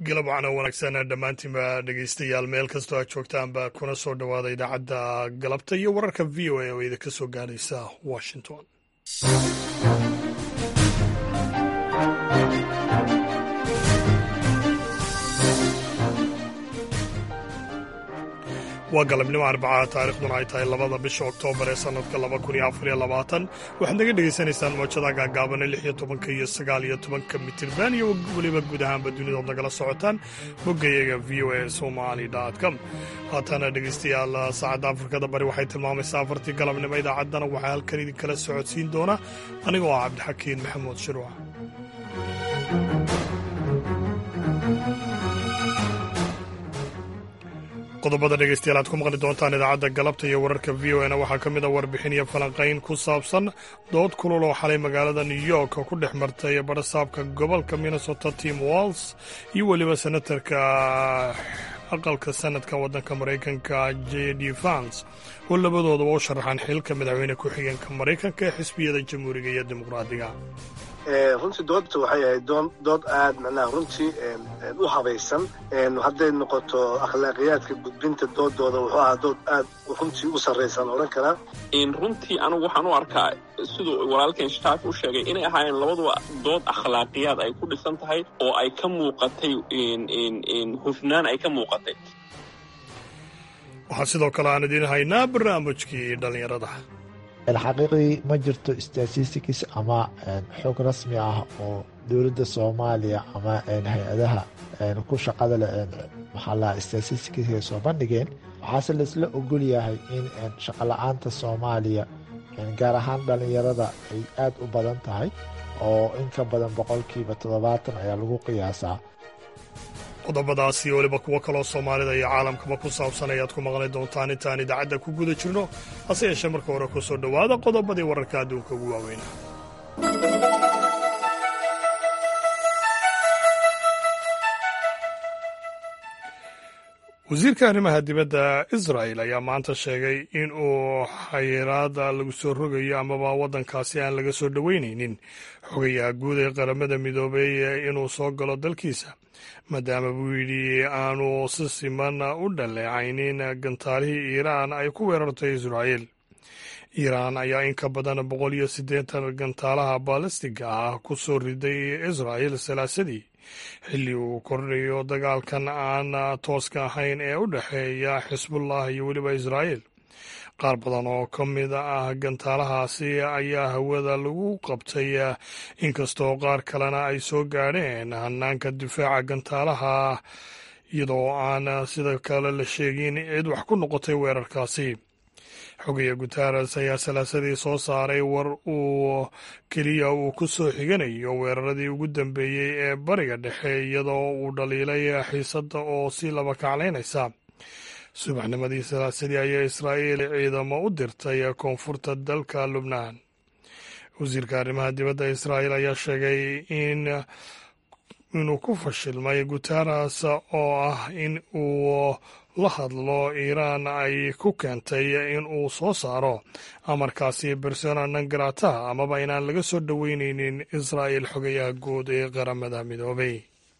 galab waxaana wanaagsan dhammaantiinba dhegeystayaal meel kastoo aad joogtaanba kuna soo dhowaada idaacadda galabta iyo wararka v o a oo idinka soo gaadhaysa washington waa galabnimo arbacaa taarikhduna ay tahay labada bisha oktoobar ee sannadka laba kun iyo afar iyo labaatan waxaad naga dhegaysanaysaan moojada gaagaabane lix iyo tobanka iyo sagaal iyo tobanka mitirban iyo weliba guud ahaanba dunidood nagala socotaan boggayaga v o a somali com haatana dhegaystayaal saacadda afrikada bari waxay tilmaamaysaa afartii galabnimo idaacaddana waxaa halkan idinkala socodsiin doona anigoo ah cabdixakiin maxamuud shirwac qodobada dhegeystayaal aad ku maqli doontaan idaacadda galabta iyo wararka v o na waxaa ka mid a warbixin iyo falanqayn ku saabsan dood kulul oo xalay magaalada new york ku dhex martay barasaabka gobolka minnesota tim walls iyo weliba senatarka aqalka sanadka waddanka maraykanka j d vans oo labadoodaba u sharaxaan xilka madaxweyne ku-xigeenka maraykanka ee xisbiyada jamhuuriga iyo dimuqraadiga runtii doodta waxay ahayd dood aad macnaha runtii u habaysan hadday noqoto akhlaaqiyaadka gudbinta doodooda wuxuu ahaa dood aad runtii u sarraysaan odhan karaa runtii anigu waxaan u arkaa siduu walaalkeen shtaaf u sheegay inay ahaayeen labaduba dood akhlaaqiyaad ay ku dhisan tahay oo ay ka muuqatay hufnaan ay ka muuqatay waxaa sidoo kale aan idiin haynaa barnaamijkii dhallinyarada xaqiiqdii ma jirto statistics ama xog rasmi ah oo dowladda soomaaliya ama hay-adaha ku shaqada leh maxaa laha statistics ay soo bandhigeen waxaase laisla ogol yahay in shaqola-aanta soomaaliya gaar ahaan dhallinyarada ay aad u badan tahay oo in ka badan boqolkiiba toddobaatan ayaa lagu qiyaasaa qodobadaasi weliba kuwo kaloo soomaalida iyo caalamkaba ku saabsan ayaad ku maqli doontaan intaan idaacadda ku guda jirno hase yeeshee marka hore ku soo dhowaada qodobadii wararka adduunka ugu waaweynaa wasiirka arrimaha dibadda israel ayaa maanta sheegay in uu xayiraada lagu soo rogayo amaba waddankaasi aan laga soo dhoweynaynin xogayaha guud ee qaramada midoobay inuu soo galo dalkiisa maadaama buu yidhi aanu si siman u dhaleecaynin gantaalihii iiraan ay ku weerartay israa'el iiraan ayaa in ka badan boqol iyo siddeetan gantaalaha baalistiga ah ku soo riday israa'el salaasadii xilli uu kordhayo dagaalkan aan tooska ahayn ee u dhexeeya xisbullah iyo weliba israa'el qaar badan oo ka mid ah gantaalahaasi ayaa hawada lagu qabtay inkastoo qaar kalena ay soo gaadheen hanaanka difaaca gantaalaha iyadoo aan sida kale la sheegin cid wax ku noqotay weerarkaasi xogaya guteres ayaa salaasadii soo saaray war uu keliya uu ku soo xiganayo weeraradii ugu dambeeyey ee bariga dhexe iyadoo uu dhaliilay xiisadda oo si laba kaclaynaysa subaxnimadii salaasadii ayaa israa'iil ciidamo u dirtay koonfurta dalka lubnaan wasiirka arrimaha dibadda israa'iil ayaa sheegay in inuu ku fashilmay guteres oo ah in uu la hadlo iiraan ay ku keentay in uu soo saaro amarkaasi bersona nangarata amaba inaan laga soo dhoweyneynin israa'il xogayaha guud ee qaramada midoobay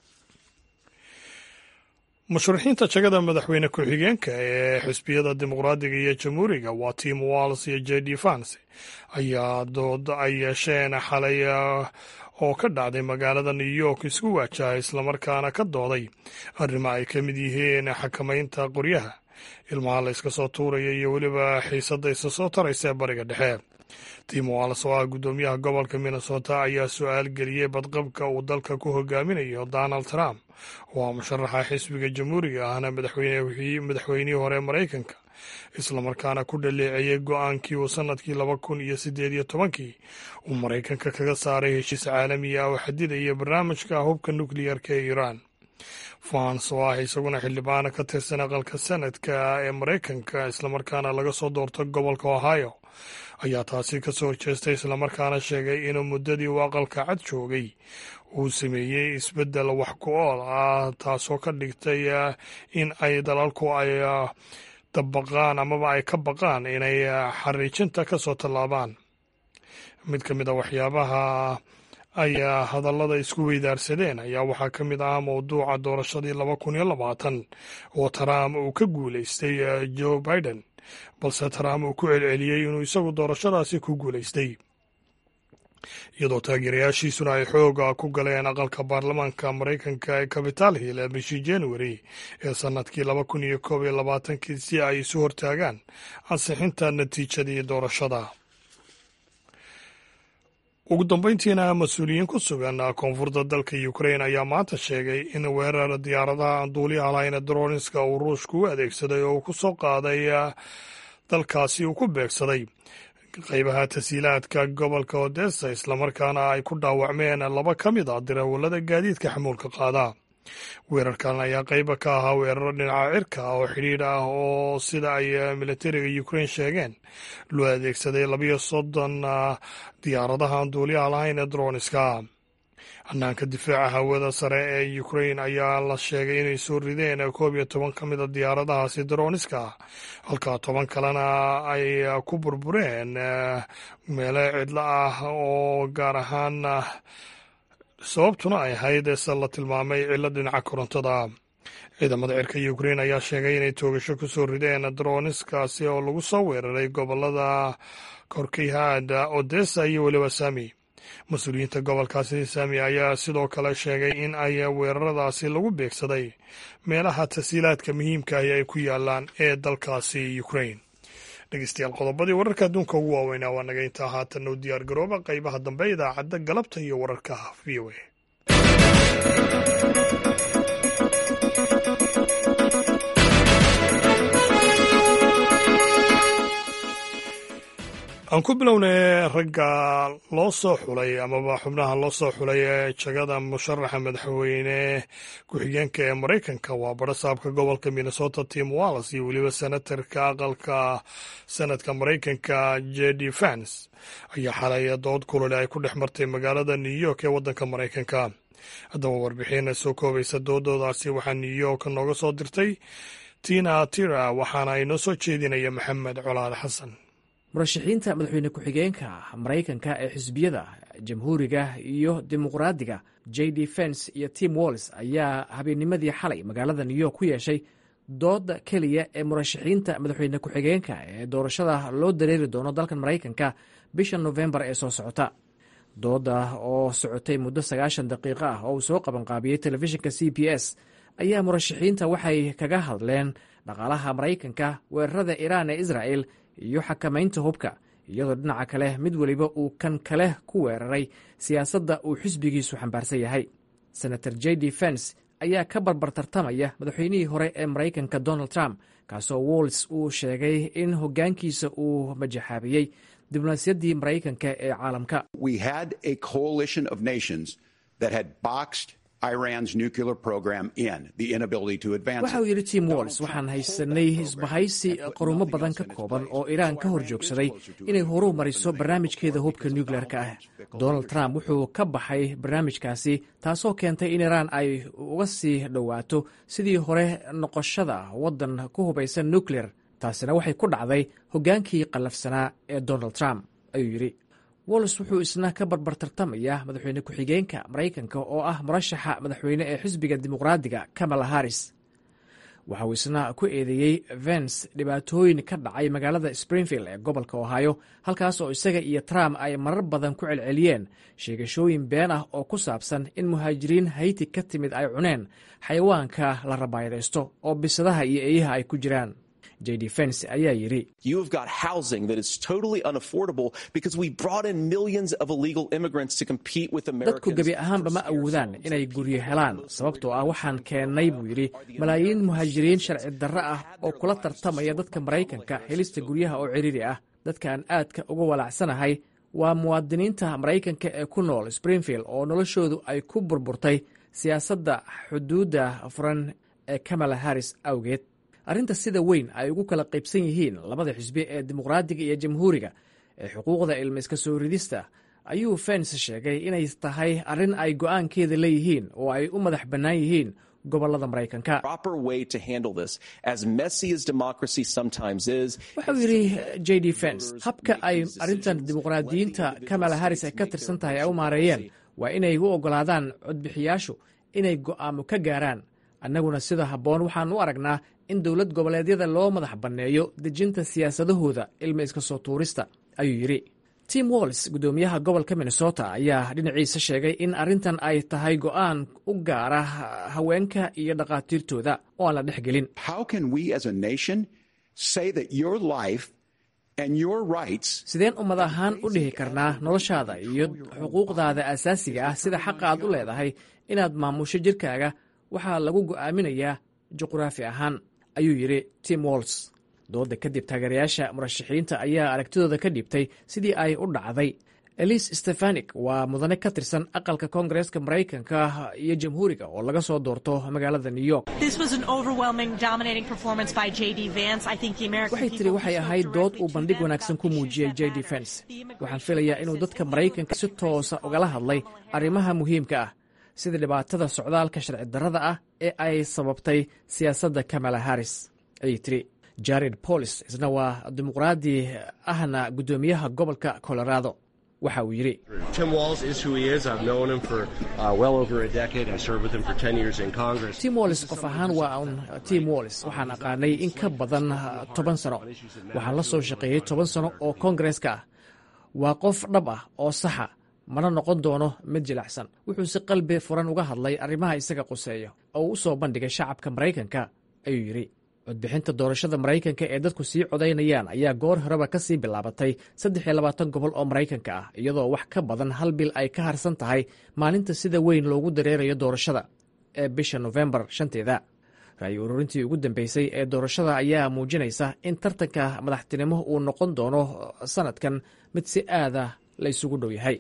musharaxiinta jagada madaxweyne ku-xigeenka ee xisbiyada dimuqraadiga iyo jamhuuriga waa tim walls iyo j d vans ayaa dood ay yeesheen xalay oo ka dhacday magaalada new york isku waajaha islamarkaana ka dooday arrimo ay ka mid yihiin xakamaynta qoryaha ilmaha la yska soo tuuraya iyo weliba xiisadda isa soo taraysa ee bariga dhexe tim walls oo ah guddoomiyaha gobolka minnesota ayaa su-aal geliyey badqabka uu dalka ku hogaaminayo donald trump oo ah musharaxa xisbiga jamhuuriga ahna madaxweynihii hore maraykanka islamarkaana ku dhaleeceeyey go-aankii uu sannadkii laba kun iyo siddeed iyo tobankii uu maraykanka kaga saaray heshiis caalami ah oo xadidaya barnaamijka hubka nukliyarka ee iiraan fans oo ah isaguna xildhibaana ka tirsan aqalka sanadka ee maraykanka islamarkaana laga soo doorto gobolka ohio ayaa taasi ka soo horjeestay islamarkaana sheegay inuu muddadii uu aqalka cad joogay uu sameeyey isbeddel wax ku ool ah taasoo ka dhigtay in ay dalalku ay dabaqaan amaba ay ka baqaan inay xariijinta ka soo tallaabaan mid ka mid a waxyaabaha ayaa hadallada isku weydaarsadeen ayaa waxaa ka mid ah mowduuca doorashadii laba kun iyo labaatan oo trump uu ka guulaystay joe biden balse trump uu ku celceliyey inuu isagu doorashadaasi ku guulaystay iyadoo taageerayaashiisuna ay xooga ku galeen aqalka baarlamaanka maraykanka ee capital hill ee bishii january ee sannadkii laba kun iyo koob iyo labaatankii si ay isu hortaagaan ansixinta natiijadii doorashada ugu dambeyntiina mas-uuliyiin ku sugan koonfurta dalka ukrain ayaa maanta sheegay in weerar diyaaradaha aan duuliyaha lahayn droninska uu ruushku u adeegsaday oo uu ku soo qaaday dalkaasi uu ku beegsaday qaybaha tasiilaadka gobolka odessa islamarkaana ay ku dhaawacmeen laba ka mid a darawallada gaadiidka xamuulka qaada weerarkan ayaa qayba ka ahaa weeraro dhinaca cirka ah oo xidhiidh ah oo sida ay militariga ukrain sheegeen loo adeegsaday labiyo soddon diyaaradahan duuliyaha lahayn ee droniska hanaanka difaaca hawada sare ee ukrain ayaa la sheegay inay soo rideen koob iyo toban ka mid a diyaaradahaasi droniska halka toban kalena ay ku burbureen meelo cidlo ah oo gaar ahaan sababtuna ay ahayd se la tilmaamay cilo dhinaca korontada ciidamada cirka ukrain ayaa sheegay inay toogasho ku soo rideen droniskaasi oo lagu soo weeraray gobolada korkeyhaad odessa iyo weliba sami mas-uuliyiinta gobolkaasi sami ayaa sidoo kale sheegay in ay weeraradaasi lagu beegsaday meelaha tasiilaadka muhiimka ahi ay ku yaalaan ee dalkaasi ukrain dhegeystayaal qodobadii wararka adduunka ugu waaweynaa waa naga intaa haatan u diyaar garooba qaybaha dambe idaacadda galabta iyo wararka v o a aan ku bilownay ragga loo soo xulay amaba xubnaha loo soo xulay ee jagada musharaxa madaxweyne ku-xigeenka ee maraykanka waa barasaabka gobolka minnesota tim wallis iyo weliba senatarka aqalka sanadka maraykanka j d fans ayaa xalay dood kulole ay ku dhex martay magaalada new york ee waddanka maraykanka haddaba warbixin soo koobaysa doodoodaasi waxaa new york nooga soo dirtay tina tira waxaana ay noo soo jeedinaya maxamed colaal xasan murashaxiinta madaxweyne ku-xigeenka maraykanka ee xisbiyada jamhuuriga iyo dimuqraadiga j d fens iyo tim walls ayaa habeennimadii xalay magaalada new york ku yeeshay dooda keliya ee murashaxiinta madaxweyne ku-xigeenka ee doorashada loo dareeri doono dalkan maraykanka bisha nofembar ee soo socota dooda oo socotay muddo sagaashan daqiiqo ah oo uu soo qabanqaabiyey telefishinka c b s ayaa murashaxiinta waxay kaga hadleen dhaqaalaha maraykanka weerarada iiraan ee israel iyo xakamaynta hubka iyadoo dhinaca kale mid weliba uu kan kale ku weeraray siyaasadda uu xisbigiisu xambaarsan yahay senator j d fens ayaa ka barbar tartamaya madaxweynihii hore ee maraykanka donald trump kaasoo walls uu sheegay in hoggaankiisa uu majaxaabiyey diblomaasiyaddii maraykanka ee caalamka waxa uu yidhi tim walls waxaan haysanay isbahaysi qarumo badan ka kooban oo iiraan ka hor joogsaday inay horu mariso barnaamijkeeda hubka nucleer-ka ah donald trump wuxuu ka baxay barnaamijkaasi taasoo keentay in iiraan ay uga sii dhowaato sidii hore noqoshada waddan ku hubaysan nucleer taasina waxay ku dhacday hoggaankii qallafsanaa ee donald trump ayuu yidhi walls wuxuu isna ka barbar tartamaya madaxweyne ku-xigeenka maraykanka oo ah murashaxa madaxweyne ee xisbiga dimuqraadiga kamala harris waxa uu isna ku eedeeyey vens dhibaatooyin ka dhacay magaalada springfield ee gobolka ohio halkaas oo isaga iyo trump ay marar badan ku celceliyeen sheegashooyin been ah oo ku saabsan in muhaajiriin hayti ka timid ay cuneen xayawaanka la rabaayadaysto oo bisadaha iyo eeyaha ay ku jiraan j d fens ayaa yidhi dadku gebi ahaanba ma awoodaan inay guryo helaan sababtoo ah waxaan keennay buu yidhi malaayiin muhaajiriin sharci darro ah oo kula tartamaya dadka maraykanka helista guryaha oo cidhiiri ah dadka aan aadka uga walaacsanahay waa muwaadiniinta maraykanka ee ku nool springfield oo noloshoodu ay ku burburtay siyaasadda xuduudda furan ee kamala harris awgeed arrinta sida weyn ay ugu kala qaybsan yihiin labada xisbi ee dimuqraadiga iyo jamhuuriga ee xuquuqda ilma iska soo ridista ayuu fens sheegay inay tahay arrin ay go'aankeeda leeyihiin oo ay u madax bannaan yihiin gobolada maraykanka waxauu yidhi j d fens habka ay arrintan dimuqraadiyiinta kamala harris ay ka tirsan tahay ay u maareeyeen waa inay u oggolaadaan codbixiyaashu inay go'aamo ka gaaraan annaguna sida habboon waxaan u aragnaa in dowlad goboleedyada loo madax banneeyo dejinta siyaasadahooda ilma iska soo tuurista ayuu yidhi tim walls guddoomiyaha gobolka minnesota ayaa dhinaciisa sheegay in arrintan ay tahay go'aan u gaara haweenka iyo dhakhaatiirtooda oo aan la dhex gelin sideen ummad ahaan u dhihi karnaa noloshaada iyo xuquuqdaada asaasiga ah sida xaqa aad u leedahay inaad maamusho jirkaaga waxaa lagu go'aaminayaa juqraafi ahaan ayuu yidhi tim walls dooda kadib taageerayaasha murashaxiinta ayaa aragtidooda ka dhiibtay sidii ay u dhacday elise stefanik waa mudane ka tirsan aqalka koongareeska maraykanka iyo jamhuuriga oo laga soo doorto magaalada new york waxay tiri waxay ahayd dood uu bandhig wanaagsan ku muujiyey j d fens waxaan filayaa inuu dadka maraykanka si toosa ugala hadlay arrimaha muhiimka ah sida dhibaatada socdaalka sharci darrada ah ee ay sababtay siyaasadda kamala harris ayay tiri jared bolis isna waa dimuqraadi ahna guddoomiyaha gobolka colorado waxa uu yidhi tim wallis qof ahaan waa un tim wallis waxaan aqaanay in ka badan toban sano waxaan la soo shaqeeyey toban sano oo koongareeska ah waa qof dhab ah oo saxa mana noqon doono mid jilacsan wuxuu si qalbi furan uga hadlay arrimaha isaga quseeya oo uu u soo bandhigay shacabka maraykanka ayuu yidhi codbixinta doorashada maraykanka ee dadku sii codaynayaan ayaa goor horeba ka sii bilaabatay saddex iyo labaatan gobol oo maraykanka ah iyadoo wax ka badan hal bil ay ka harsan tahay maalinta sida weyn loogu dareerayo doorashada ee bisha nofembar shanteeda ra'yi ururintii ugu dambeysay ee doorashada ayaa muujinaysa in tartanka madaxtinimo uu noqon doono sanadkan mid si aada la isugu dhow yahay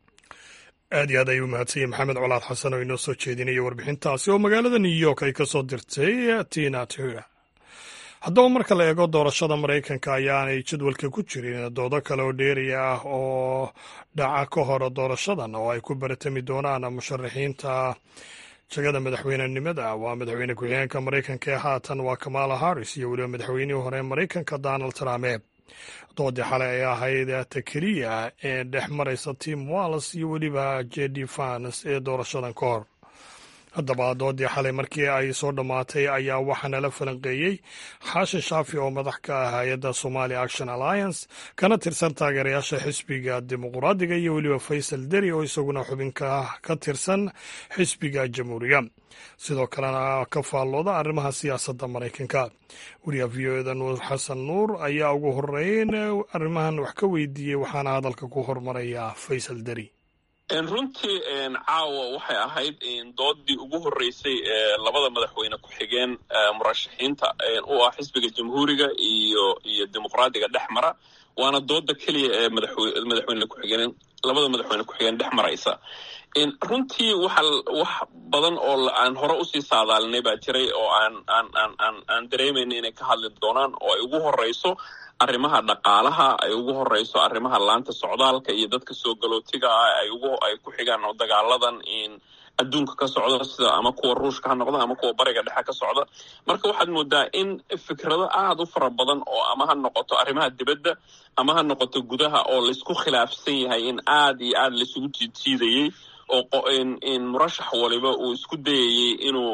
aad iyo aad ayuu mahadsan yahy maxamed colaad xasan oo inoo soo jeedinaya warbixintaasi oo magaalada new york ay ka soo dirtay tina tura haddaba marka la eego doorashada maraykanka ayaanay jadwalka ku jirin doodo kale oo dheeriya ah oo dhaca ka hor doorashadan oo ay ku baratami doonaan musharaxiinta jagada madaxweynenimada waa madaxweyne ku-xigeenka maraykanka ee haatan waa kamala harris iyo weliba madaxweynihii hore maraykanka donald trumpe doodii xalay ay ahayd ta keliya ee dhex maraysa tim walls iyo weliba j d fans ee doorashadan ka hor haddaba doodii xalay markii ay soo dhammaatay ayaa waxaana la falanqeeyey xaashin shaafi oo madax ka ah hay-adda somali action alliance kana tirsan taageerayaasha xisbiga dimuqraadiga iyo weliba faysal deri oo isaguna xubinka ka tirsan xisbiga jamhuuriya sidoo kalena ka faallooda arrimaha siyaasadda maraykanka wariyaha v o eda nuur xasan nuur ayaa ugu horeyn arrimahan wax ka weydiiyey waxaana hadalka ku hormaraya faysal deri runtii caawa waxay ahayd doodii ugu horreysay ee labada madaxweyne ku-xigeen murashaxiinta u ah xisbiga jamhuuriga iyo iyo dimuqraadiga dhex mara waana dooda keliya ee madaxweyne ku-xigeen labada madaxweyne ku-xigeen dhex maraysa runtii waxa wax badan oo aan hore usii saadaalinay baa jiray oo aan aan aan aan aan dareemayna inay ka hadli doonaan oo ay ugu horeyso arrimaha dhaqaalaha ay ugu horeyso arrimaha laanta socdaalka iyo dadka soo galootiga ah ay ugu ay ku xigaan oo dagaaladan adduunka ka socda sida ama kuwa ruushka ha noqda ama kuwa bariga dhexe ka socda marka waxaad moodaa in fikrado aada u fara badan oo ama ha noqoto arrimaha dibadda ama ha noqoto gudaha oo laysku khilaafsan yahay in aada iyo aada laisugu jiidjiidayey oo in murashax waliba uu isku dayayey inuu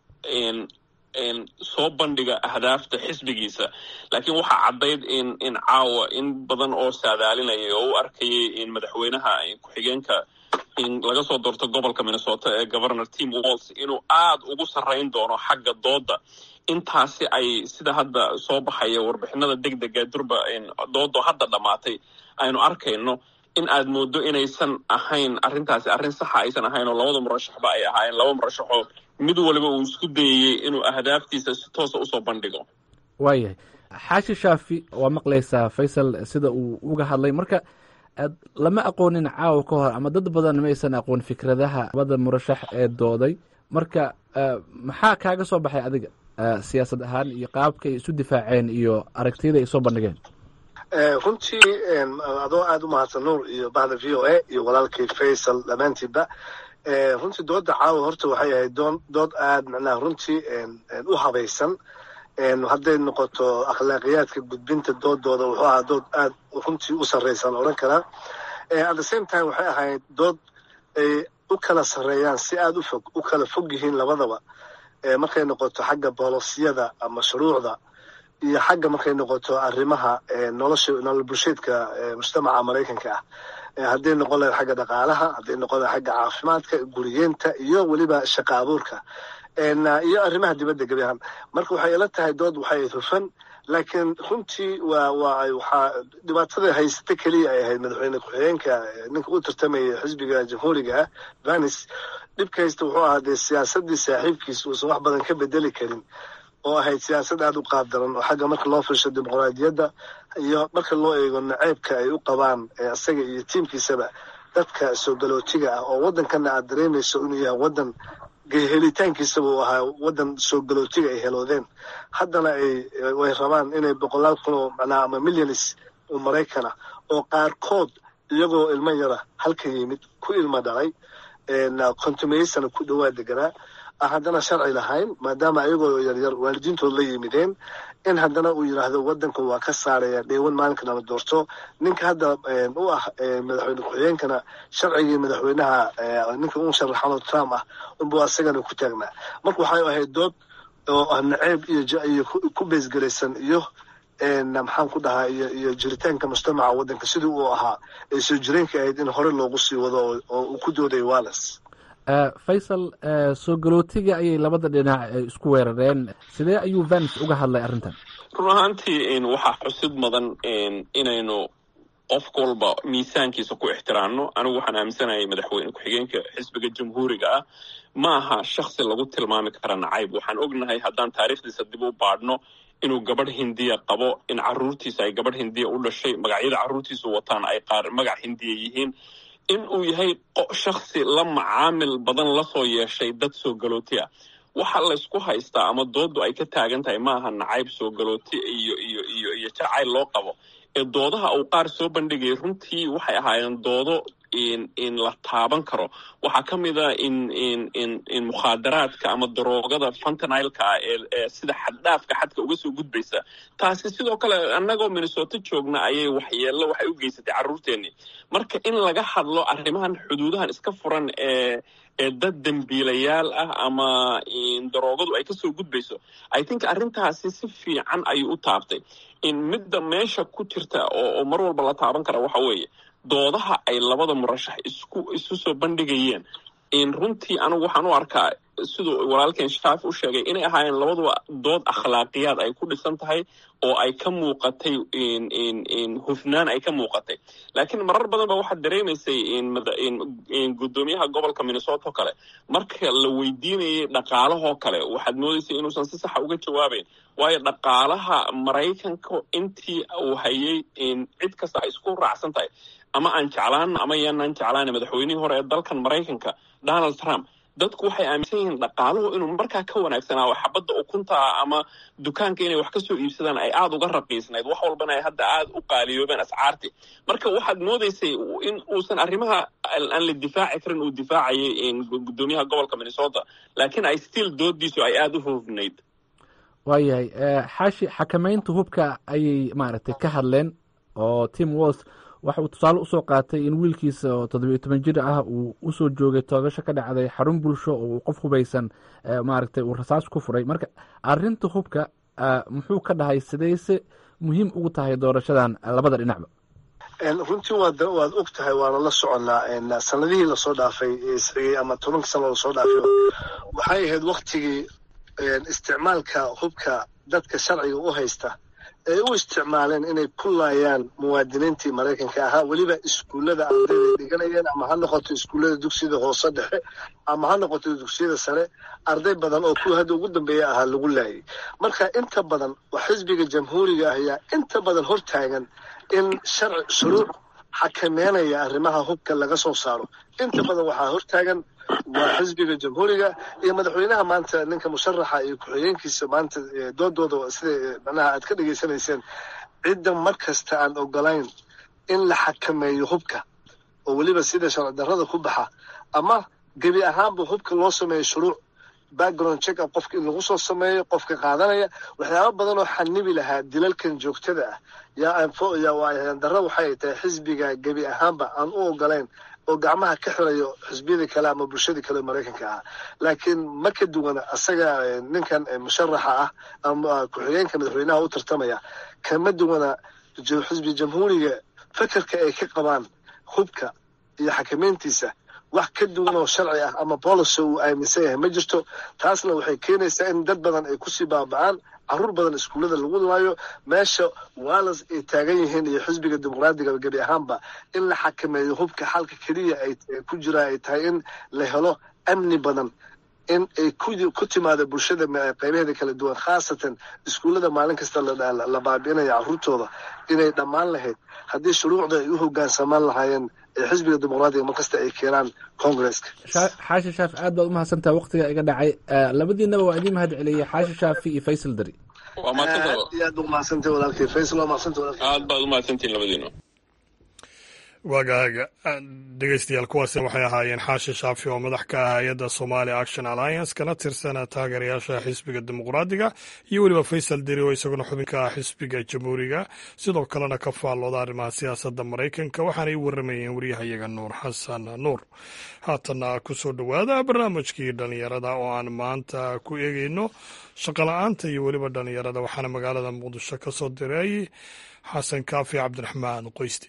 soo bandhiga ahdaafta xisbigiisa laakiin waxaa caddayd in in caawa in badan oo saadaalinaya oo u arkayay in madaxweynaha ku-xigeenka in laga soo doorto gobolka minnesota ee governor tim walls inuu aada ugu sarrayn doono xagga dooda intaasi ay sida hadda soo baxaya warbixinada deg dega durba doodo hadda dhammaatay aynu arkayno in aad moodo inaysan ahayn arrintaasi arrin saxa aysan ahayn oo labada murashaxba ay ahaayeen laba murashaxoo mid waliba uu isku dayayey inuu ahdaaftiisa si toosa usoo bandhigo waayahay xaashi shaafi waa maqlaysaa faysal sida uu uga hadlay marka lama aqoonin caawa ka hor ama dad badan maysan aqoon fikradaha labada murashax ee dooday marka maxaa kaaga soo baxay adiga siyaasad ahaan iyo qaabka ay isu difaaceen iyo aragtiyada ay soo bandhigeen runtii adoo aada u mahadsan nuur iyo bahda v o a iyo walaalkii faysal dhammaantiiba runtii dooda caawa horta waxay ahayd doon dood aada macnaha runtii u habaysan hadday noqoto akhlaaqiyaadka gudbinta doodooda wuxuu ahaa dood aada runtii u sarreysan odhan karaa at the same time waxay ahayd dood ay u kala sarreeyaan si aada u fog u kala fog yihiin labadaba markay noqoto xagga boolosiyada ama shuruucda iyo xagga markay noqoto arrimaha nolosha nolol bulsheedka mujtamaca maraykanka ah hadday noqon lahayd xagga dhaqaalaha hadday noqon lahayd xagga caafimaadka guriyeenta iyo weliba shaqa abuurka iyo arrimaha dibadda gebi ahaan marka waxay ila tahay dood waxay hufan laakiin runtii waa waa waxaa dhibaatada haysata keliya ay ahayd madaxweyne ku-xigeenka ninka u tartamaya xisbiga jamhuuriga ah vanis dhibka haysta wuxuu ahaa dee siyaasaddii saaxiibkiis uusan wax badan ka bedeli karin oo ahayd siyaasad aada u qaabdaran oo xagga marka loo firsho dimuqraadiyadda iyo marka loo eego naceybka ay u qabaan isaga iyo tiimkiisaba dadka soo galootiga ah oo waddankana aad dareemayso inuu yahay waddan helitaankiisaba uu ahaa waddan soo galootiga ay heloodeen haddana ay way rabaan inay boqolaal kun oo macnaha ama milyanis oo maraykana oo qaarkood iyagoo ilmo yara halka yimid ku ilmo dhalay kontumeysana ku dhowaa deganaa haddana sharci lahayn maadaama ayagoo yaryar waalidiintood la yimideen in haddana uu yidhaahdo waddanka waa ka saaraya dheewan maalinka lama doorto ninka hadda u ah madaxweyne ku-xigeenkana sharcigii madaxweynaha ninka u sharaxano trump ah unbuu asagana ku taagnaa marka waxay ahayd dood oo ah naceeb iyo ku beesgelaysan iyo maxaan ku dhahaa iyo iyo jiritaanka mujtamaca waddanka sidii uu ahaa ee soo jireenka ahayd in hore loogu sii wado oo uu ku dooday walles faysal soo galootiga ayay labada dhinac isku weerareen sidee ayuu vans uga hadlay arrintan run ahaantii waxaa xusid mudan inaynu qof walba miisaankiisa ku ixtiraamno anigu waxaan aaminsanayay madaxweyne ku-xigeenka xisbiga jamhuuriga ah ma aha shaksi lagu tilmaami kara nacayb waxaan ognahay haddaan taariikhdiisa dib u baadhno inuu gabadh hindiya qabo in caruurtiisa ay gabadh hindiya u dhashay magacyada caruurtiisu wataan ay qaar magac hindiya yihiin in uu yahay shaksi la macaamil badan lasoo yeeshay dad soo galooti ah waxa laysku haystaa ama dooddu ay ka taagan tahay maaha nacayb soo galooti iyo iyo iyo iyo jacayl loo qabo ee doodaha uu qaar soo bandhigayay runtii waxay ahaayeen doodo in la taaban karo waxaa ka mid a in in in in mukhaadaraadka ama daroogada fantanilka ah ee sida xaddhaafka xadka uga soo gudbaysa taasi sidoo kale annagoo minnesota joogna ayay waxyeello waxay u geysatay carruurteennii marka in laga hadlo arrimahan xuduudahan iska furan ee ee dad dembiilayaal ah ama daroogadu ay kasoo gudbayso i think arrintaasi si fiican ayuu u taabtay in midda meesha ku jirta oo mar walba la taaban kara waxa weeye doodaha ay labada murashax isku isu soo bandhigayeen in runtii anigu waxaan u arkaa siduu walaalkeen shaafi u sheegay inay ahaayeen labaduba dood akhlaaqiyaad ay ku dhisan tahay oo ay ka muuqatay in hufnaan ay ka muuqatay laakiin marar badan ba waxaad dareemaysay in guddoomiyaha gobolka minnesota oo kale marka la weydiinayay dhaqaalahoo kale waxaad moodaysay inuusan si saxa uga jawaabayn waayo dhaqaalaha maraykanka intii uu hayay cid kasta ay isku raacsan tahay ama aan jeclaano ama yaanaan jeclaana madaxweynihii hore ee dalkan maraykanka donald trump dadku waxay aaminsan yihiin dhaqaaluhu inuu markaa ka wanaagsanaa oo xabadda ukuntaa ama dukaanka inay wax ka soo iibsadaan ay aada uga raqiisnayd wax walbana ay hadda aada u qaaliyoobeen ascaartii marka waxaad moodaysay in uusan arrimaha aan la difaaci karin uu difaacayay guddoomiyaha gobolka minnesota laakiin ay still doodiisu ay aada u hoofnayd waayahay xaashi xakamaynta hubka ayay maaragtay ka hadleen oo tim walls waxa uu tusaale usoo qaatay in wiilkiisa oo toddobiyo toban jir ah uu usoo joogay toogasho ka dhacday xarun bulsho oo uu qof hubaysan maaragtay uu rasaas ku furay marka arrinta hubka muxuu ka dhahay sidayse muhiim ugu tahay doorashadan labada dhinacba runtii waad waad og tahay waana la soconnaa sanadihii lasoo dhaafay isxigay ama tobankii sano lasoo dhaafay waxay ahayd waktigii isticmaalka hubka dadka sharciga u haysta ay u isticmaaleen inay ku laayaan muwaadiniintii maraykanka ahaa weliba iskuullada ardayda dhiganayeen ama ha noqoto iskuullada dugsiyada hoose dhexe ama ha noqoto dugsiyada sare arday badan oo kuwa hadda ugu dambeeya ahaa lagu laayay marka inta badan xisbiga jamhuuriga ah ayaa inta badan hortaagan in sharci shuruuc xakameynaya arrimaha hubka laga soo saaro inta badan waxaa hortaagan waa xisbiga jamhuuriga iyo madaxweynaha maanta ninka musharaxa iyo ku-xigeenkiisa maanta doodooda sida manaha aad ka dhegaysanayseen cidda mar kasta aan ogolayn in la xakameeyo hubka oo weliba sida sharci darrada ku baxa ama gebi ahaanba hubka loo sameeyo shuruuc background check up qofka in lagu soo sameeyo qofka qaadanaya waxyaaba badan oo xanibi lahaa dilalkan joogtada ah yaa darra waxay tahay xisbiga gebi ahaanba aan u ogolayn oo gacmaha ka xirayo xisbiyadii kale ama bulshadii kale maraykanka ah laakiin ma ka duwana asaga ninkan musharaxa ah ama ku-xigeenka madaxweynaha u tartamaya kama duwana xisbi jamhuuriga fekerka ay ka qabaan hubka iyo xakameyntiisa wax ka duwan oo sharci ah ama bolicy uu aaminsan yahay ma jirto taasna waxay keenaysaa in dad badan ay kusii baaba'aan caruur badan iskuullada lagu laayo meesha waalas ay taagan yihiin iyo xisbiga dimuqraadiga gebi ahaanba in la xakameeyo hubka xalka keliya ay ku jiraan ay tahay in la helo amni badan in ay ku timaado bulshada qaybaheeda kala duwan khaasatan iskuullada maalin kasta la baabi'inaya caruurtooda inay dhammaan lahayd haddii shuruucda ay u hogaansamaan lahaayeen ee xisbiga dimuqraadiga markasta ay keenaan congresska xaashi shaafi aad baad umahadsantaha waktiga iga dhacay labadiinaba waa idiin mahad celiyey xaashi shaafi iyo faysal dari waa mahadsanta aad iyo aad ba umahadsantay walaalkay faysal waa mahadsantay walaalkay aad baad umahadsantihin labadiina waagaaga dhegeystayaal kuwaasi waxay ahaayeen xaashi shaafi oo madax ka ah hay-adda somali action alliance kana tirsan taageerayaasha xisbiga dimuqraadiga iyo weliba faysal deri oo isaguna xubinka ah xisbiga jamhuuriga sidoo kalena ka faallooda arrimaha siyaasadda maraykanka waxaanay u waramayeen waryahayaga nuur xasan nuur haatanna kusoo dhowaada barnaamijkii dhallinyarada oo aan maanta ku eegeyno shaqola-aanta iyo weliba dhallinyarada waxaana magaalada muqdisho ka soo diray xasan kaafi cabdiraxmaan qoyste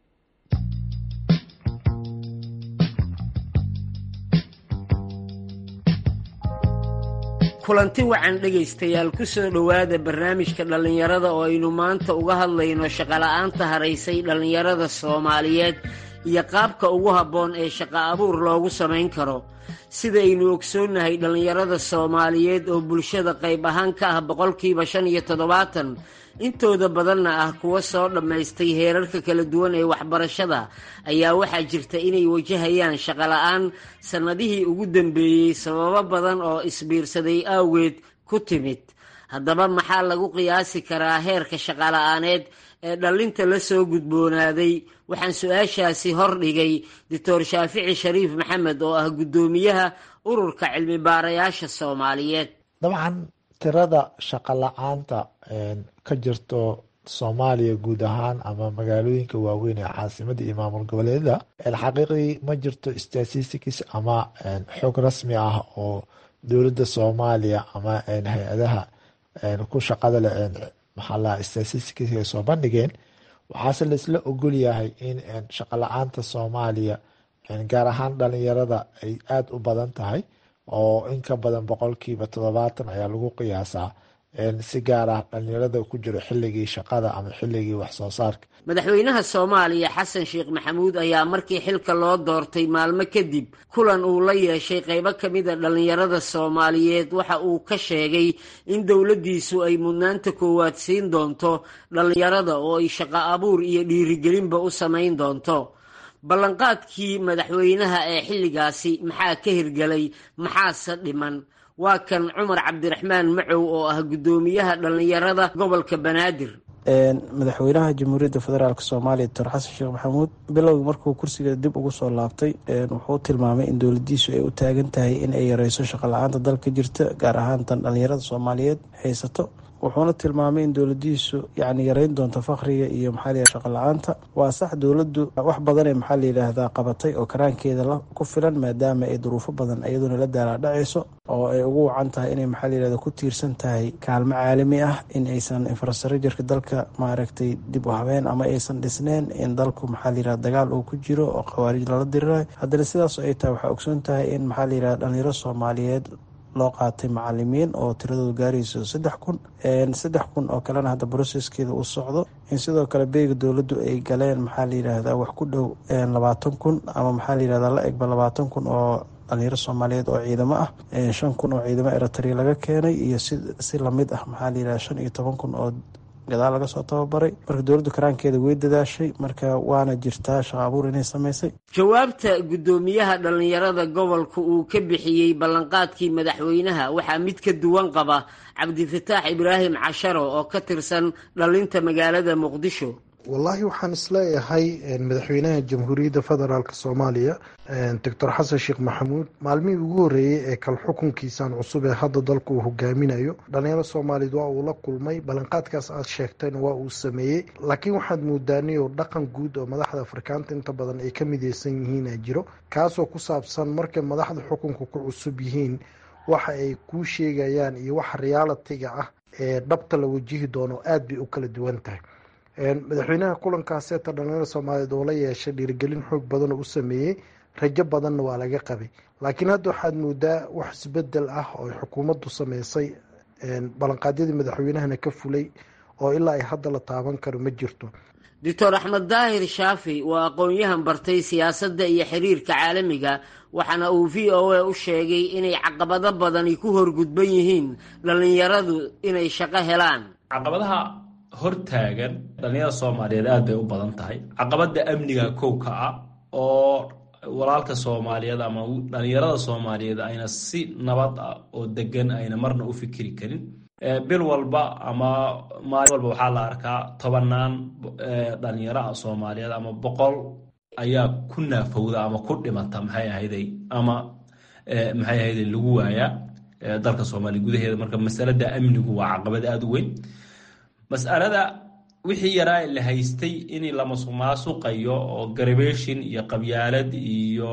kulanti wacan dhegaystayaal ku soo dhowaada barnaamijka dhallinyarada oo aynu maanta uga hadlayno shaqola'aanta haraysay dhallinyarada soomaaliyeed iyo qaabka ugu habboon ee shaqo abuur loogu samayn karo sidaynu ogsoonnahay dhallinyarada soomaaliyeed oo bulshada qayb ahaan ka ah boqolkiiba shan iyo toddobaatan intooda badanna ah kuwa soo dhammaystay heerarka kala duwan ee waxbarashada ayaa waxaa jirta inay wajahayaan shaqola'aan sannadihii ugu dambeeyey sababo badan oo isbiirsaday awgeed ku timid haddaba maxaa lagu qiyaasi karaa heerka shaqola'aaneed ee dhallinta la soo gudboonaaday waxaan su-aashaasi hordhigay doctor shaafici shariif maxamed oo ah guddoomiyaha ururka cilmi baarayaasha soomaaliyeed dabcan tirada shaqo la-aanta ka jirto soomaaliya guud ahaan ama magaalooyinka waaweyn ee caasimada iyo maamul goboleeda xaqiiqdii ma jirto statistics ama xog rasmi ah oo dowladda soomaaliya ama hay-adaha ku shaqada leh maxaa laha statistics ay soo bandhigeen waxaase laisla ogol yahay in shaqo la-aanta soomaaliya gaar ahaan dhalinyarada ay aada u badan tahay oo in ka badan boqolkiiba toddobaatan ayaa lagu qiyaasaa si gaar ah dhalinyarada ku jiro xilligii shaqada ama xilligii waxsoo saarka madaxweynaha soomaaliya xasan sheekh maxamuud ayaa markii xilka loo doortay maalmo kadib kulan uu la yeeshay qaybo ka mid a dhallinyarada soomaaliyeed waxa uu ka sheegay in dowladdiisu ay mudnaanta koowaad siin doonto dhallinyarada oo ay shaqo abuur iyo dhiirigelinba u samayn doonto ballanqaadkii madaxweynaha ee xilligaasi maxaa ka hirgelay maxaase dhiman waa kan cumar cabdiraxmaan macow oo ah guddoomiyaha dhallinyarada gobolka banaadir madaxweynaha jamhuuriyadda federaalk soomaaliya doctor xasan sheekh maxamuud bilowgii markuu kursiga dib ugu soo laabtay wuxuu tilmaamay in dowladiisu ay u taagan tahay in ay yareyso shaqo la-aanta dalka jirta gaar ahaan tan dhallinyarada soomaaliyeed haysato wuxuuna tilmaamay in dowladiisu yani yareyn doonto fakriga iyo maxaa la shaqa la-aanta waa sax dowladdu wax badanee maxaa la yidhaahdaa qabatay oo karaankeeda ku filan maadaama ay duruufo badan iyaduna la daalaadhacayso oo ay ugu wacan tahay inay maxaa la yidhahda ku tiirsan tahay kaalmo caalami ah in aysan infrastructureka dalka maaragtay dib u habeen ama aysan dhisneen in dalku maxaa la yidhahda dagaal uu ku jiro oo khawaarij lala dirirayo haddana sidaas ay tahay waxaa ogsoon tahay in maxaa la yidhahda dhalinyaro soomaaliyeed loo qaatay macalimiin oo tiradooda gaarayso saddex kun saddex kun oo kalena hadda broceskeeda uu socdo in sidoo kale beega dowladdu ay galeen maxaa la yidhaahdaa wax ku dhow labaatan kun ama maxaa la yidhahdaa la egba labaatan kun oo dhalinyaro soomaaliyeed oo ciidamo ah shan kun oo ciidamo eritrea laga keenay iyo si si lamid ah maxaa la yidhahda shan iyo toban kun oo gadaal laga soo tababaray marka dowladdu karaankeeda way dadaashay marka waana jirtaa shaqo abuur inay samaysay jawaabta guddoomiyaha dhallinyarada gobolka uu ka bixiyey ballanqaadkii madaxweynaha waxaa mid ka duwan qaba cabdifataax ibraahim casharo oo ka tirsan dhalinta magaalada muqdisho wallaahi waxaan isleeyahay madaxweynaha jamhuuriyadda federaalk soomaaliya doctor xasan sheekh maxamuud maalmihii ugu horreeyey ee kal xukunkiisan cusub ee hadda dalka uu hogaaminayo dhalinyaro soomaaliyeed waa uu la kulmay ballanqaadkaas aad sheegtayna waa uu sameeyey laakiin waxaad moodaaniyo dhaqan guud oo madaxda afrikaanta inta badan ay ka mideysan yihiina jiro kaasoo ku saabsan markay madaxda xukunka ku cusub yihiin waxa ay kuu sheegayaan iyo waxa realitiga ah ee dhabta la wajihi doono aada bay u kala duwan tahay madaxweynaha kulankaaseeta dhalinyarada soomaaliyeed oo la yeeshay dhiirigelin xoog badan oo u sameeyey rajo badanna waa laga qabay laakiin hadda waxaad moodaa wax isbedel ah oo xukuumaddu sameysay ballanqaadyadii madaxweynahana ka fulay oo ilaa ay hadda la taaban karo ma jirto doctor axmed daahir shaafi waa aqoon-yahan bartay siyaasadda iyo xiriirka caalamiga waxaana uu v o a u sheegay inay caqabado badani ku horgudban yihiin dhallinyaradu inay shaqo helaan caqabadaha hortaagan dhallinyarada soomaaliyeed aada bay u badan tahay caqabada amniga kowka ah oo walaalka soomaaliyeed ama dhallinyarada soomaaliyeed ayna si nabad ah oo degan ayna marna u fikiri karin bil walba ama maalin walba waxaa la arkaa tobanaan dhalinyaro ah soomaaliyeed ama boqol ayaa ku naafowda ama ku dhimata maxay ahayday ama maxay ahayday lagu waayaa dalka soomaaliya gudaheeda marka masalada amnigu waa caqabad aada u weyn mas'alada wixii yaraa la haystay in la masuqmaasuqayo oo garabeshin iyo qabyaalad iyo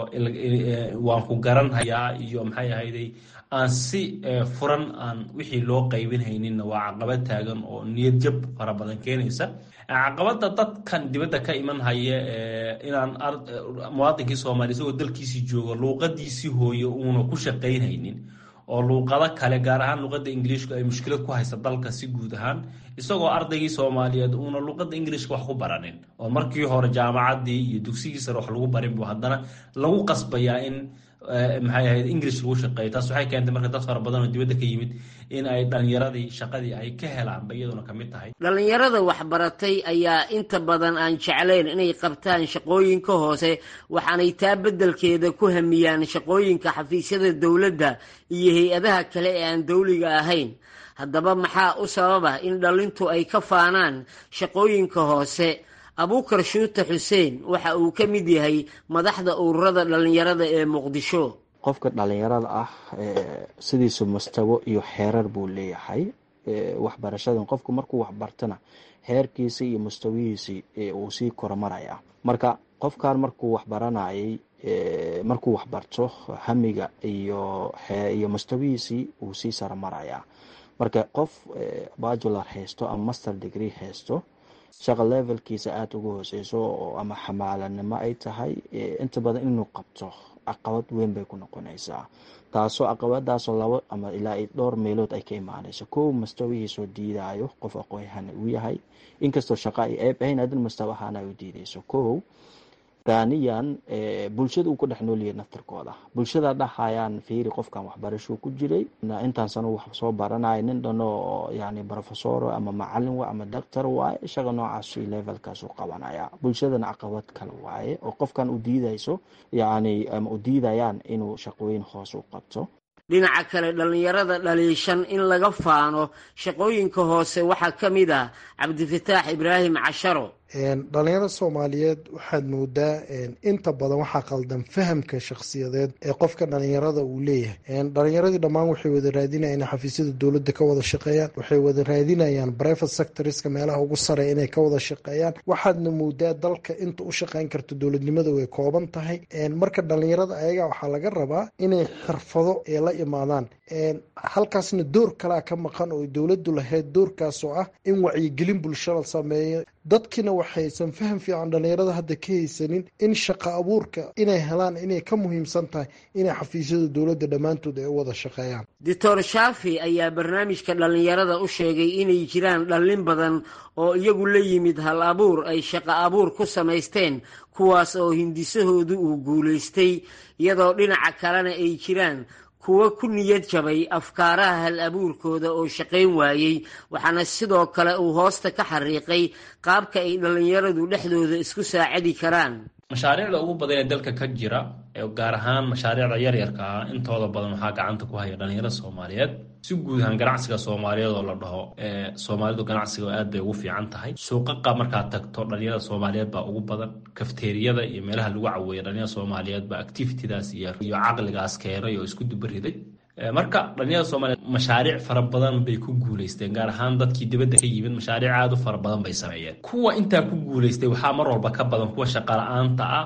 waan ku garanhayaa iyo maxay ahayday aan si furan aan wixii loo qaybinhayninna waa caqabad taagan oo niyad jab fara badan keenaysa caqabada dadkan dibadda ka iman haya inaan muwaadinkii soomaaliya isagoo dalkiisii joogo luuqadiisii hooye uuna ku shaqaynhaynin oo luuqado kale gaar ahaan luuqada ingiliishku ay mushkilad ku haysa dalka si guud ahaan isagoo ardaygii soomaaliyeed uuna luuqada ingiliishka wax ku baranin oo markii hore jaamacaddii iyo dugsigii sare wax lagu barin bu haddana lagu qasbayaa in maxay ahayd english lagu shaqeeyo taas waxay keentay marka dad fara badan oo dibadda ka yimid in ay dhalinyaradii shaqadii ay ka helaanba iyaduna ka mid tahay dhallinyarada waxbaratay ayaa inta badan aan jeclayn inay qabtaan shaqooyinka hoose waxaanay taa beddelkeeda ku hamiyaan shaqooyinka xafiisyada dowladda iyo hay-adaha kale ee aan dowliga ahayn haddaba maxaa u sababa in dhallintu ay ka faanaan shaqooyinka hoose abuukar shuute xuseen waxa uu ka mid yahay madaxda ururada dhallinyarada ee muqdisho qofka dhallinyarada ah sidiisu mustawo iyo xeerar buu leeyahay waxbarashadan qofku markuu waxbartana xeerkiisi iyo mustawihiisi uu sii kormaraya marka qofkan markuu waxbaranayay markuu waxbarto hamiga iyo iyo mustawihiisii uu sii saramaraya marka qof bajular haysto ama master degree haysto shaqa levelkiisa aada uga hooseyso oo ama xamaalanimo ay tahay inta badan inuu qabto caqabad weyn bay ku noqonaysaa taasoo caqabadaasoo labo ama ilaa dhowr meelood ay ka imaanayso kow mustawihiisoo diidayo qof aqoonyahan uu yahay inkastoo shaqa ay eeb ahayn adin mustawa ahaan ay u diideyso kow taaniyan bulshada uu ku dhex noolyahay naftarkooda bulshada dhahayaan fiiri qofkan waxbarashuu ku jiray intaan sano wax soo baranaya nin dhano yani professor ama macalin wa ama doctor waaye shaqa noocaas levelkaas u qabanaya bulshadana caqabad kale waaye oo qofkan u diidayso yani ama u diidayaan inuu shaqooyin hoos u qabto dhinaca kale dhallinyarada dhaliishan in laga faano shaqooyinka hoose waxaa ka mid ah cabdifataax ibraahim casharo dhalinyarada soomaaliyeed waxaad moodaa inta badan waxaa qaldan fahamka shakhsiyadeed ee qofka dhalinyarada uu leeyahay dhalinyaradii dhammaan waxay wada raadinayaan inay xafiisyada dowladda ka wada shaqeeyaan waxay wada raadinayaan private sectorska meelaha ugu sare inay ka wada shaqeeyaan waxaadna moodaa dalka inta u shaqeyn karto dowladnimada way kooban tahay marka dhalinyarada ayaga waxaa laga rabaa inay xirfado ee la imaadaan halkaasna door kalaa ka maqan oo dowladdu lahayd doorkaasoo ah in wacyigelin bulsho la sameeyo dadkiina waxaysan faham fiican dhalinyarada hadda ka haysanin in shaqa abuurka inay helaan inay ka muhiimsan tahay inay xafiisyada dowladda dhammaantood ay u wada shaqeeyaan doctor shaafi ayaa barnaamijka dhallinyarada u sheegay inay jiraan dhallin badan oo iyagu la yimid hal abuur ay shaqa abuur ku samaysteen kuwaas oo hindisahoodu uu guulaystay iyadoo dhinaca kalena ay jiraan kuwa ku niyad jabay afkaaraha hal abuurkooda oo shaqayn waayey waxaana sidoo kale uu hoosta ka xariiqay qaabka ay dhallinyaradu dhexdooda isku saacadi karaan mashaariicda ugu badan ee dalka ka jira gaar ahaan mashaariicda yaryarka ah intooda badan waxaa gacanta ku haya dhalinyarada soomaaliyeed si guud ahaan ganacsiga soomaaliyeed oo la dhaho soomaalidu ganacsiga aad bay ugu fiican tahay suuqaqa markaad tagto dhalinyarada soomaaliyeed baa ugu badan kafteeriyada iyo meelaha lagu caweeya dhalinyarada soomaaliyeed baa activitidaas iyo iyo caqligaas keenay oo isku dubariday marka dhalinyarada soomaaliyeed mashaariic fara badan bay ku guuleysteen gaar ahaan dadkii dibadda ka yimid mashaariic aada u fara badan bay sameeyeen kuwa intaa ku guuleystay waxaa mar walba ka badan kuwa shaqala-aanta ah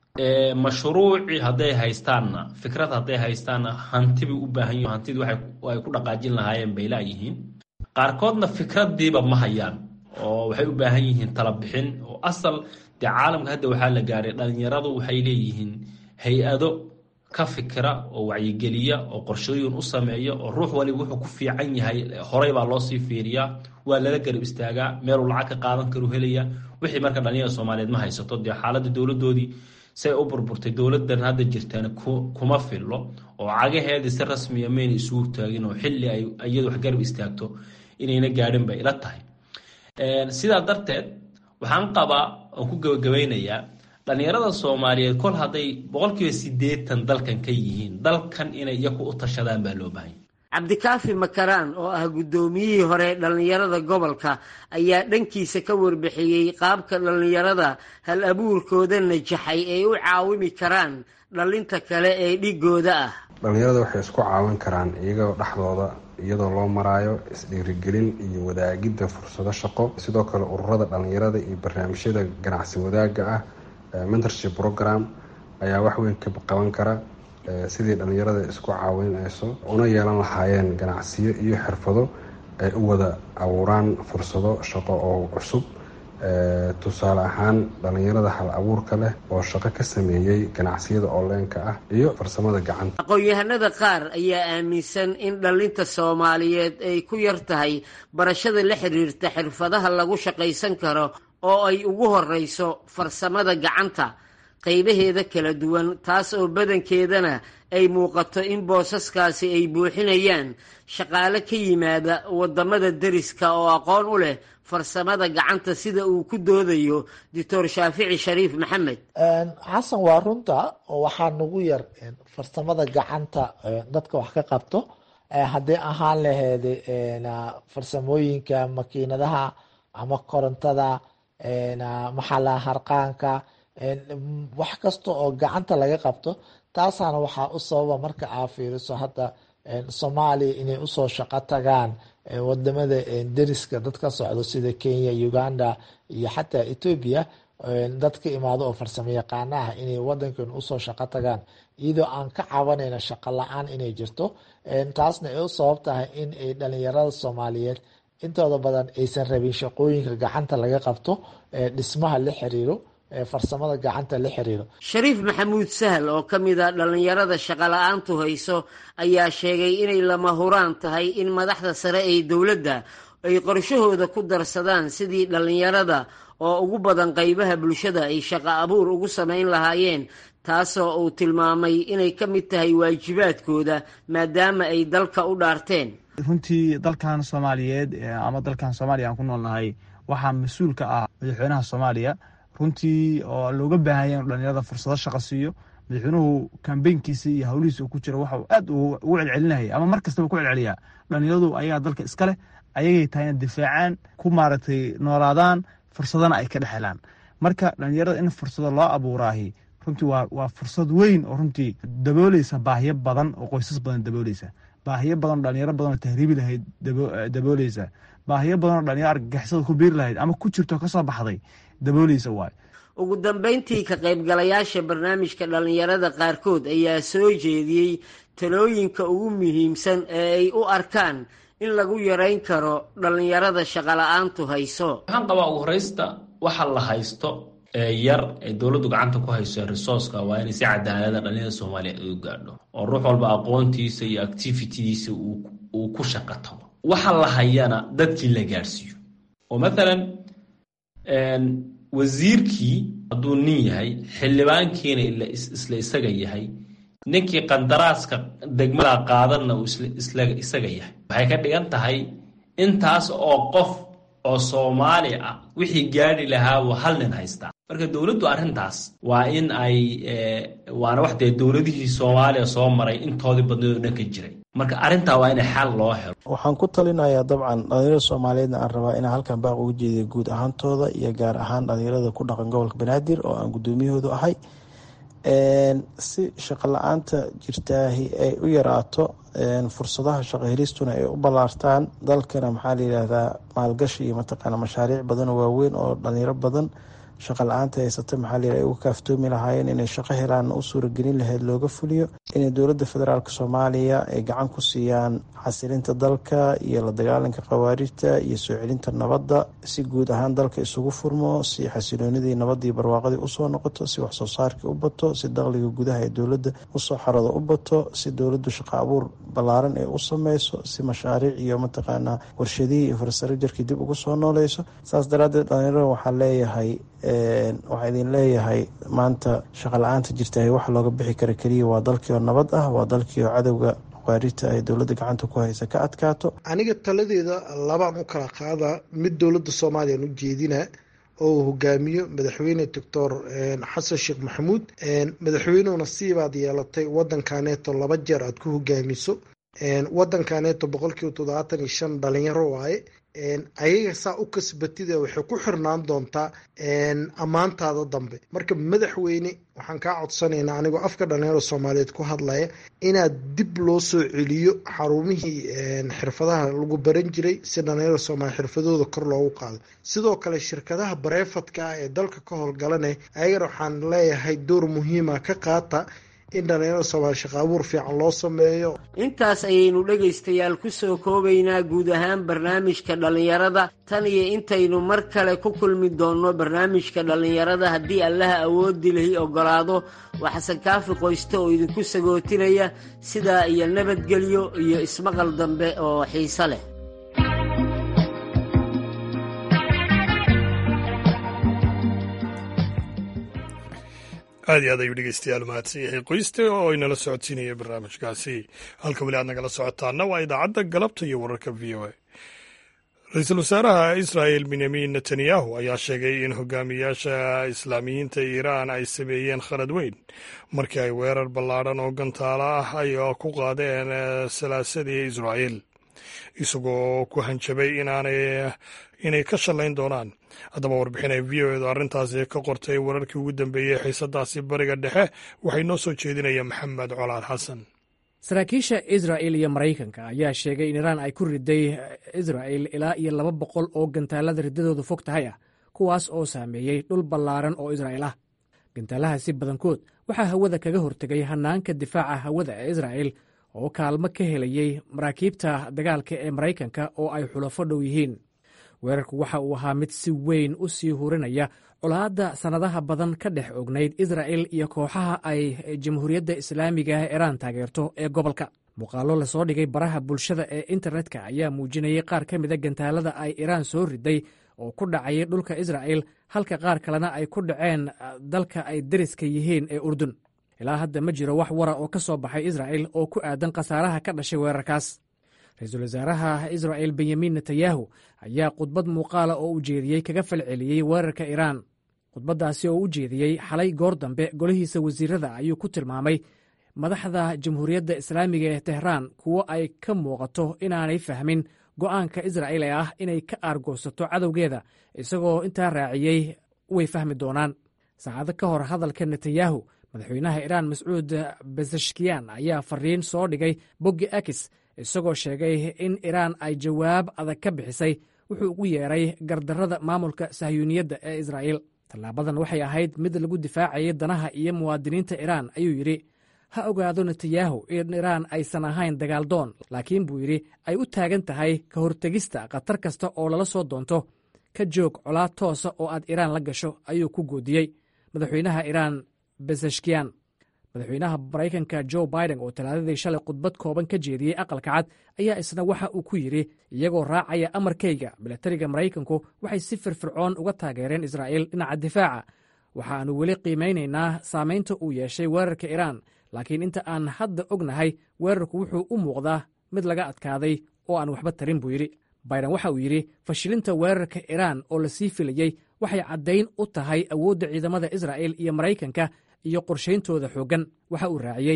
mashruuci hadday haystaanna fikrad hadday haystaanna hanti bay u baahan yihin hantidii ay ku dhaqaajin lahaayeen bay laayihiin qaarkoodna fikradiiba ma hayaan oo waxay u baahan yihiin talabixin oo asal dee caalamka hadda waxaa la gaaray dhalinyaradu waxay leeyihiin hay-ado ka fikira oo wacyigeliya oo qorshooyin u sameeya oo ruux waliba wuxuu ku fiican yahay horey baa loosii fiiriyaa waa lala garab istaagaa meeluu lacag ka qaadan karu helaya wixii marka dhalinyarada soomaaliyeed ma haysato dee xaaladda dowladoodii say u burburtay dowladan hadda jirtaan kuma fillo oo cagaheedii si rasmiya mayna isugu taagin oo xilli ay iyadu wax garab istaagto inayna gaadhin bay ila tahay sidaa darteed waxaan qabaa oon ku gabagabaynayaa dhalinyarada soomaaliyeed kol hadday boqolkiiba siddeetan dalkan ka yihiin dalkan inay iyaku u tashadaan baa loo baahanya cabdikaafi makaraan oo ah guddoomiyihii hore dhallinyarada gobolka ayaa dhankiisa ka warbixiyey qaabka dhallinyarada hal abuurkooda najaxay ay u caawimi karaan dhallinta kale ee dhigooda ah dhallinyarada waxay isku caawin karaan iyagoo dhexdooda iyadoo loo maraayo isdhiirigelin iyo wadaagidda fursado shaqo sidoo kale ururada dhallinyarada iyo barnaamijyada ganacsi wadaagga ah mentorship program ayaa wax weyn ka qaban kara sidii dhallinyarada isku caawinayso una yeelan lahaayeen ganacsiyo iyo xirfado ay u wada abuuraan fursado shaqo oo cusub tusaale ahaan dhallinyarada hal abuurka leh oo shaqo ka sameeyey ganacsiyada onlineka ah iyo farsamada gacanta aqoon-yahanada qaar ayaa aaminsan in dhallinta soomaaliyeed ay ku yar tahay barashada la xiriirta xirfadaha lagu shaqaysan karo oo ay ugu horeyso farsamada gacanta qaybaheeda kala duwan taas oo badankeedana ay muuqato in boosaskaasi ay buuxinayaan shaqaale ka yimaada wadamada deriska oo aqoon u leh farsamada gacanta sida uu ku doodayo doctor shaafici shariif maxamed xasan waa runta waxaa nagu yar farsamada gacanta dadka wax ka qabto haddii ahaan laheyd farsamooyinka makiinadaha ama korontada maxala harqaanka wax kasta oo gacanta laga qabto taasaana waxaa u sababa marka aa fiiriso hadda soomaaliya inay usoo shaqo tagaan wadamada deriska dad ka socdo sida kenya uganda iyo xataa etoobiya dad ka imaado oo farsamo yaqaana ah inay wadankan usoo shaqo tagaan iyadoo aan ka cabanayna shaqo la-aan inay jirto taasna ay u sabab tahay in ay dhalinyarada soomaaliyeed intooda badan aysan rabin shaqooyinka gacanta laga qabto dhismaha la xiriiro farsamada gacanta la xiriiro shariif maxamuud sahal oo ka mid a dhallinyarada shaqola-aantu hayso ayaa sheegay inay lama huraan tahay in madaxda sare ee dowladda ay qorshahooda ku darsadaan sidii dhallinyarada oo ugu badan qaybaha bulshada ay shaqo abuur ugu samayn lahaayeen taasoo uu tilmaamay inay ka mid tahay waajibaadkooda maadaama ay dalka u dhaarteen runtii dalkan soomaaliyeed ama dalkan soomaaliya aan ku noolnahay waxaa mas-uul ka ah madaxweynaha soomaaliya runtii oo looga baahanya inu dhalinyarada fursado shaqo siiyo madaxweynuhu kambeynkiisa iyo howlihiisa uu ku jiro waxau aad ugu celcelinaya ama mar kastaba ku celceliyaa dhalinyaradu ayagaa dalka iska leh ayagay tahay ina difaacaan ku maaragtay noolaadaan fursadana ay ka dhex helaan marka dhalinyarada in fursado loo abuuraahi runtii waa waa fursad weyn oo runtii dabooleysa baahiyo badan oo qoysas badan dabooleysa baahiyo badan oo dhalinyaro badan oo tahriibi lahayd dabooleysa baahiyo badan oo dhalinyaro argagixisada ku biiri lahayd ama ku jirto kasoo baxday dabooleysa waayo ugu dambeyntii ka qaybgalayaasha barnaamijka dhallinyarada qaarkood ayaa soo jeediyey talooyinka ugu muhiimsan ee ay u arkaan in lagu yarayn karo dhallinyarada shaqola-aantu hayso waxaan qabaa ugu horeysta waxa la haysto ee yar ee dowladdu gacanta ku hayso resourceka waa inay si cadaalada dhalinyarada soomaaliya ay u gaadho oo ruux walba aqoontiisa iyo activitidiisa uu ku shaqo tago waxa la hayana dadkii la gaadhsiiyo oo mathalan wasiirkii hadduu nin yahay xildhibaankiina isla isaga yahay ninkii qandaraaska degmada qaadanna uu isaga yahay waxay ka dhigan tahay intaas oo qof oo soomaali ah wixii gaadhi lahaabuu hal nin haystaa marka dowladdu arrintaas waa in ay waana wax dee dowladihii soomaaliya soo maray intoodii badneed oo dhan ka jiray marka arrintaa waa in xal loo helo waxaan ku talinayaa dabcan dhalinyarada soomaaliyeedna aan rabaa inaan halkan baaq uga jeediyo guud ahaantooda iyo gaar ahaan dhalinyarada ku dhaqan gobolka banaadir oo aan guddoomiyahoodu ahay si shaqo la-aanta jirtaahi ay u yaraato fursadaha shaqo helistuna ay u ballaartaan dalkana maxaa la yidhaahdaa maalgashi iyo mataqaana mashaariic badan oo waaweyn oo dhalinyaro badan shaqa la-aanta haysata maxaa la yidhaha ay uga kaaftoomi lahaayeen inay shaqo helaanna u suuragelin lahayd looga fuliyo inay dowladda federaalk soomaaliya ay gacan ku siiyaan xasilinta dalka iyo la dagaalanka khawaarijta iyo soo celinta nabadda si guud ahaan dalka isugu furmo si xasiloonidii nabadii barwaaqadii usoo noqoto si waxsoo saarkii u bato si dakhliga gudaha ee dowladda usoo xarado u bato si dowladdu shaqo abuur ballaaran ay u sameyso si mashaariic iyo mataqaanaa warshadihii infrastructurkii dib ugu soo nooleyso saas daraadeed dhalinyarada waxaa leeyahay waxaa idin leeyahay maanta shaqa la-aanta jirtahay waxa looga bixi kara keliya waa dalkii oo nabad ah waa dalkii oo cadowga khawaarijta ay dowladda gacanta ku haysa ka adkaato aniga taladeeda labaan u kala qaadaa mid dowladda soomaaliyan u jeedina oo uu hogaamiyo madaxweyne doctor xasan sheekh maxamuud madaxweynuhuna siibaad yeelatay wadankaneeto laba jeer aad ku hogaamiso wadankaneeto boqolkiiba toddobaatan iyo shan dhalinyaro waaye ayaga saa u kasbatida waxay ku xirnaan doontaa ammaantaada dambe marka madaxweyne waxaan kaa codsanaynaa anigoo afka dhalinyarada soomaaliyeed ku hadlaya inaad dib loo soo celiyo xarumihii xirfadaha lagu baran jiray si dhalinyarada soomaaliya xirfadooda kor loogu qaado sidoo kale shirkadaha bareefadka ah ee dalka ka howlgalanaya ayagana waxaan leeyahay door muhiima ka qaata in dhalinyarada soomaaliya shaqo abuur fiican loo sameeyo intaas ayaynu dhegaystayaal ku soo koobaynaa guud ahaan barnaamijka dhallinyarada tan iyo intaynu mar kale ku kulmi doonno barnaamijka dhallinyarada haddii allaha awoodi lahi oggolaado waa xasan kaafi qoyste oo idinku sagootinaya sidaa iyo nabadgelyo iyo ismaqal dambe oo xiise leh aad iyo aad ayuu dhegeystayaal mahadsan yahay qoyste oo inala socodsiinaya barnaamijkaasi halka weli aad nagala socotaana waa idaacadda galabta iyo wararka v o a ra-iisul wasaaraha israa'el benyamin netanyahu ayaa sheegay in hogaamiyaasha islaamiyiinta iiraan ay sameeyeen khalad weyn markii ay weerar ballaadhan oo gantaalo ah ay ku qaadeen salaasadii israa'el isagoo ku hanjabay inay ka shallayn doonaan haddaba warbixin ay v o edu arrintaasi ka qortay wararkii ugu dambeeyey xiisadaasi bariga dhexe waxay noo soo jeedinaya maxamed colaad xasan saraakiisha israa'el iyo maraykanka ayaa sheegay in iraan ay ku riday israa'el ilaa iyo laba boqol oo gantaalada riddadoodu fog tahay ah kuwaas oo saameeyey dhul ballaaran oo israa'el ah gantaalahaasi badankood waxaa hawada kaga hortegay hannaanka difaaca hawada ee israa'el oo kaalmo ka helayey maraakiibta dagaalka ee maraykanka oo ay xulafo dhow yihiin weerarku waxa uu ahaa mid si weyn u sii hurinaya colaadda sannadaha badan ka dhex ognayd israa'el iyo kooxaha ay jamhuuriyadda islaamiga ah iraan taageerto ee gobolka muuqaallo lasoo dhigay baraha bulshada ee internetka ayaa muujinayay qaar ka mida gantaalada ay iraan soo riday oo ku dhacayay dhulka israa'el halka qaar kalena ay ku dhaceen dalka ay deriska yihiin ee urdun ilaa hadda ma jiro wax wara oo ka soo baxay israa'el oo ku aadan khasaaraha ka dhashay weerarkaas ra-iisul wasaaraha israa'el benyamin netanyahu ayaa khudbad muuqaala oo u jeediyey kaga falceliyey weerarka iraan khudbaddaasi oo u jeediyey xalay goor dambe golihiisa wasiirada ayuu ku tilmaamay madaxda jamhuuriyadda islaamiga ee tehraan kuwo ay ka muuqato inaanay fahmin go'aanka israa'il ee ah inay ka aargoosato cadowgeeda isagoo intaa raaciyey way fahmi doonaan saacado ka hor hadalka netanyahu madaxweynaha iraan mascuud besashkiyan ayaa fariin soo dhigay boggi akis isagoo sheegay in iraan ay jawaab adag ka bixisay wuxuu ugu yeeray gardarrada maamulka sahyuuniyadda ee israa'il tallaabadan waxay ahayd mid lagu difaacayay danaha iyo muwaadiniinta iraan ayuu yidhi ha ogaado netanyahu in iraan aysan ahayn dagaaldoon laakiin buu yidhi ay u taagan tahay ka hortegista khatar kasta oo lala soo doonto ka joog colaad toosa oo aad iraan la gasho ayuu ku goodiyey madaxweynaha iraan besashkiyan madaxweynaha maraykanka jo biden oo talaadadii shalay khudbad kooban ka jeediyey aqalka cad ayaa isna waxa uu ku yidhi iyagoo raacaya amarkayga milatariga maraykanku waxay si firfircoon uga taageereen israa'il dhinaca difaaca waxaannu weli qiimaynaynaa saamaynta uu yeeshay weerarka iraan laakiin inta aan hadda ognahay weerarku wuxuu u muuqdaa mid laga adkaaday oo aan waxba tarin buu yidhi biden waxa uu yidhi fashilinta weerarka iraan oo lasii filayey waxay caddayn u tahay awoodda ciidamada israa'il iyo maraykanka iyo qorshayntooda xooggan waxa uu raaciyey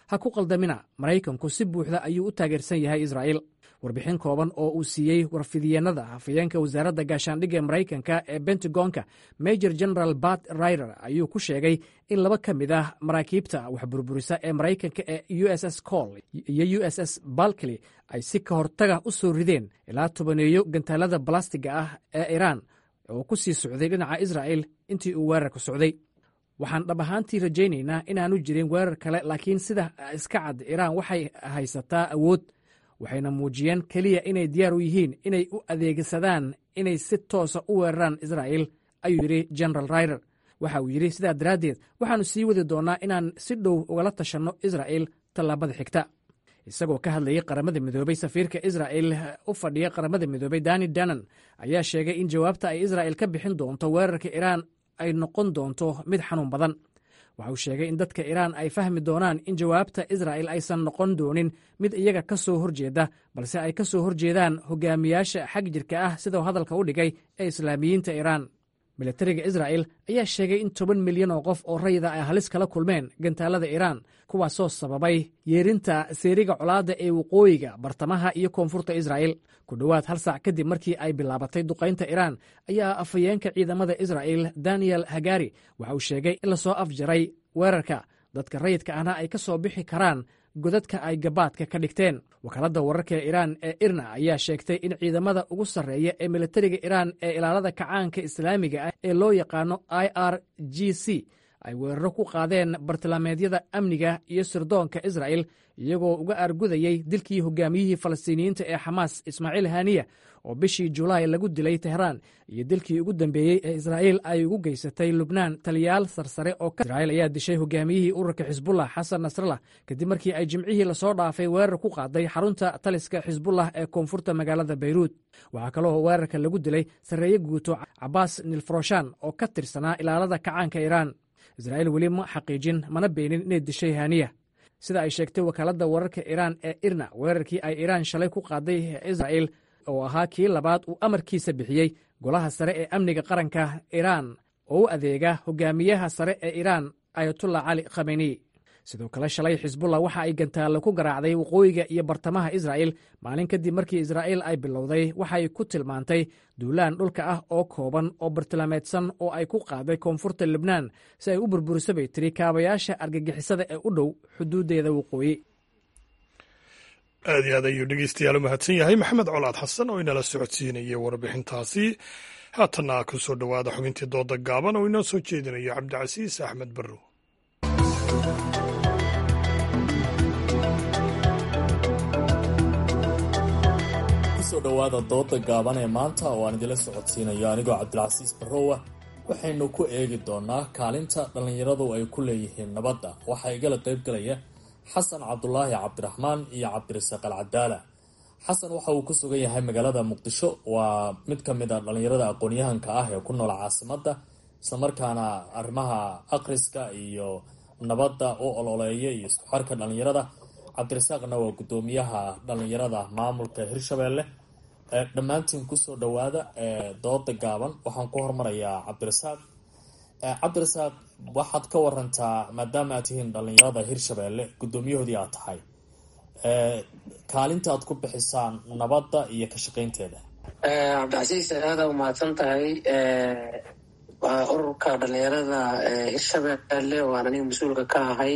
ha ku qaldamina maraykanku si buuxda ayuu u taageersan yahay israa'iil warbixin kooban oo uu siiyey warfidyeenada hafayeenka wasaaradda gaashaandhigga ee maraykanka ee bentagonka major general bat rider ayuu ku sheegay in laba ka mid ah maraakiibta waxburburisa ee maraykanka ee u s s col iyo u s s balkly ay si ka hortaga u soo rideen ilaa tobaneeyo gantaalada balastiga ah ee iiraan oo ku sii socday dhinaca israa'il intii uu weerarka socday waxaan dhab ahaantii rajaynaynaa inaanu jirin weerar kale laakiin sida iska cad iiraan waxay haysataa awood waxayna muujiyeen keliya inay diyaar u yihiin inay u adeegsadaan inay si toosa u weeraraan israa'il ayuu yidhi general rider waxa uu yidhi sidaa daraaddeed waxaannu sii wadi doonnaa inaan si dhow ugala tashanno israa'il tallaabada xigta isagoo ka hadlayay qaramada midoobey safiirka israa'il u fadhiya qaramada midoobey dani danan ayaa sheegay in jawaabta ay israa'il ka bixin doonto weerarka iiraan ay noqon doonto mid xanuun badan waxa uu sheegay in dadka iiraan ay fahmi doonaan in jawaabta israa'il aysan noqon doonin mid iyaga ka soo horjeeda balse ay ka soo horjeedaan hogaamiyaasha xag jirka ah sidau hadalka u dhigay ee islaamiyiinta iiraan militariga israa'il ayaa sheegay in toban milyan oo qof oo rayida ay halis kala kulmeen gantaalada iiraan kuwaasoo sababay yeerinta seeriga colaadda ee waqooyiga bartamaha iyo koonfurta israa'il ku dhowaad hal saac kadib markii ay bilaabatay duqaynta iiraan ayaa afhayeenka ciidamada israa'il daniel hagari waxa uu sheegay in lasoo afjaray weerarka dadka rayidka ahna ay ka soo bixi karaan godadka ay gabaadka ka dhigteen wakaaladda wararka ee iiraan ee irna ayaa sheegtay in ciidamada ugu sarreeya ee militariga iiraan ee ilaalada kacaanka islaamiga ah ee loo yaqaano i r g c ay weeraro ku qaadeen bartilmaameedyada amniga iyo sirdoonka israa'il iyagoo uga aargudayey dilkii hogaamiyihii falastiiniyiinta ee xamaas ismaaciil haniya oo bishii julaay lagu dilay tehraan iyo dilkii ugu dambeeyey ee israa'iil ay ugu geysatay lubnaan taliyaal sarsare oo israa'iil ayaa dishay hogaamiyihii ururka xisbullah xasan nasrallah kadib markii ay jimcihii lasoo dhaafay weerar ku qaaday xarunta taliska xisbullah ee koonfurta magaalada bayruud waxaa kaloo weerarka lagu dilay sarreeye guuto cabaas nilfroshan oo ka tirsanaa ilaalada kacaanka iiraan israa'iil weli ma xaqiijin mana beenin inay dishay haniya sida ay sheegtay wakaaladda wararka iiraan ee irna weerarkii ay iiraan shalay ku qaaday israa'il oo ahaa kii labaad uu amarkiisa bixiyey golaha sare ee amniga qaranka iiraan oo u adeega hogaamiyaha sare ee iiraan ayatullah cali khameni sidoo kale shalay xisbullah waxa ay gantaallo ku garaacday waqooyiga iyo bartamaha israa'il maalin kadib markii israa'iil ay bilowday waxay ku tilmaantay duulaan dhulka ah oo kooban oo bartilmaameedsan oo ay ku qaaday koonfurta libnaan si ay u burburiso bay tiri kaabayaasha argagixisada ee u dhow xuduuddeeda waqooyi aad iyo aad ayuu dhegeystayaal u mahadsan yahay maxamed colaad xasan oo inala socodsiinayay warbixintaasi haatanna ku soo dhowaada xubintii dooda gaaban oo inoo soo jeedinayo cabdicasiis axmed barrow kusoo dhowaada dooda gaaban ee maanta oo aan idila socodsiinayo anigoo cabdilcasiis barrowa waxaynu ku eegi doonaa kaalinta dhallinyaradu ay ku leeyihiin nabadda waxaa igala qaybgalaya xasan cabdulaahi cabdiraxmaan iyo cabdirasaaq alcadaala xasan waxa uu ku sugan yahay magaalada muqdisho waa mid ka mid a dhallinyarada aqoon-yahanka ah ee ku nool caasimadda islamarkaana arrimaha akhriska iyo nabadda u ololeeya iyo isku xarka dhallinyarada cabdirasaaqna waa guddoomiyaha dhallinyarada maamulka hirshabeelle dhammaantiin kusoo dhowaada dooda gaaban waxaan ku hormarayaa cabdirasaaq cabdirasaaq waxaad ka warantaa maadaama aad tihiin dhallinyarada hirshabeelle guddoomiyahoodii aad tahay kaalinta aad ku bixisaan nabadda iyo ka shaqaynteeda cabdicasiis aada u mahadsan tahay waa ururka dhalinyarada hirshabeelle waan aniga mas-uulka ka ahay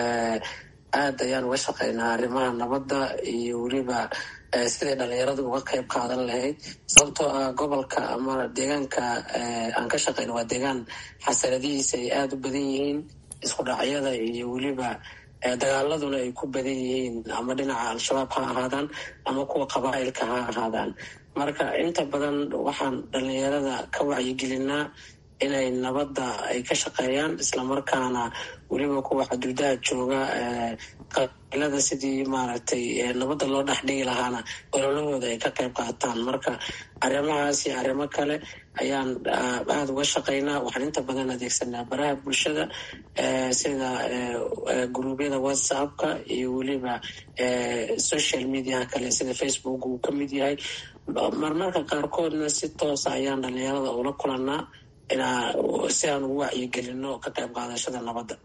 aad ayaan uga shaqeynaa arrimaha nabadda iyo weliba siday dhalinyaradu uga qeyb qaadan lahayd sababtoo ah gobolka ama deegaanka aan ka shaqeyno waa deegaan xasanadihiisa ay aada u badan yihiin isku dhacyada iyo weliba dagaaladuna ay ku badan yihiin ama dhinaca al-shabaab ha ahaadaan ama kuwa qabaa'ilka ha ahaadaan marka inta badan waxaan dhalinyarada ka wacyigelinaa inay nabadda ay ka shaqeeyaan islamarkaana weliba kuwa xuduudaha jooga qabiilada sidii maaragtay nabadda loo dhex dhigi lahaana ololahooda ay ka qayb qaataan marka arrimahaas iyo arrimo kale ayaan aada uga shaqeynaa waxaan inta badan adeegsanaa baraha bulshada sida guruubyada whatsappka iyo weliba social mediaha kale sida facebook uu ka mid yahay marmarka qaarkoodna si toosa ayaan dhalinyarada ula kulanaa si aan ugu wacyigelino ka qayb qaadashada nabadda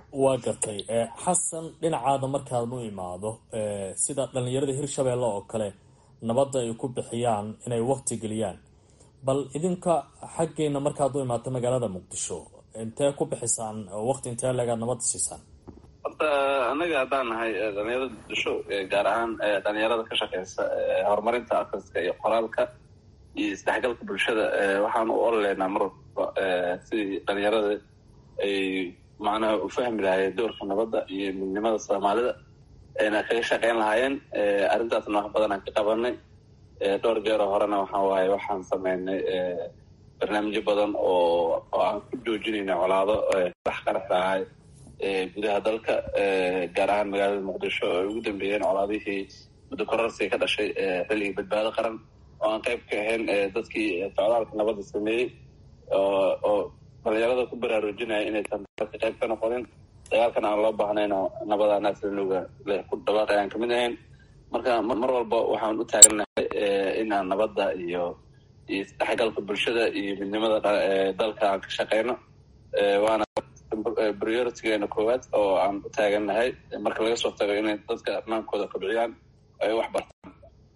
waa gartay xasan dhinacaada markaad u imaado sida dhalinyarada hirshabeelle oo kale nabadda ay ku bixiyaan inay wakti geliyaan bal idinka xaggeena markaad u imaato magaalada muqdisho intee ku bixisaan wakti intee leegaad nabadda siisaan horta anaga haddaan nahay dhalinyarada muqdisho gaar ahaan dhalinyarada ka shaqeysa horumarinta akriska iyo qoraalka iyo isdhexgalka bulshada waxaan u ololeynaa mar walba sidii dhalinyarada ay macnaha u fahmi lahaayeen doorka nabadda iyo midnimada soomaalida ayna kaga shaqeyn lahaayeen arrintaasna wax badan aan ka qabanay dhowr jeeroo horena waxaa waaye waxaan sameynay barnaamijyo badan oo oo aan ku joojinayna colaado dhex qarax lahay gudaha dalka gaar ahaan magaalada muqdisho oo ay ugu dambeeyeen colaadihii muddo korarsiga ka dhashay xilligii badbaado qaran oo aan qayb ka ahayn dadkii socdaalka nabadda sameeyey oo dhalinyarada ku baraarujinaya inaysan ka qayb ka noqonin dagaalkan aan loo baahnayno nabada naaslinuga leh ku dhawaaq ayaan kamid ahayn marka mar walba waxaan u taagannahay inaan nabadda iyo iyo isdhexgalka bulshada iyo midnimada dalka aan ka shaqeyno waana prioritygeena koowaad oo aan u taagannahay marka laga soo tago inay dadka amaankooda kobciyaan ay wax bartaan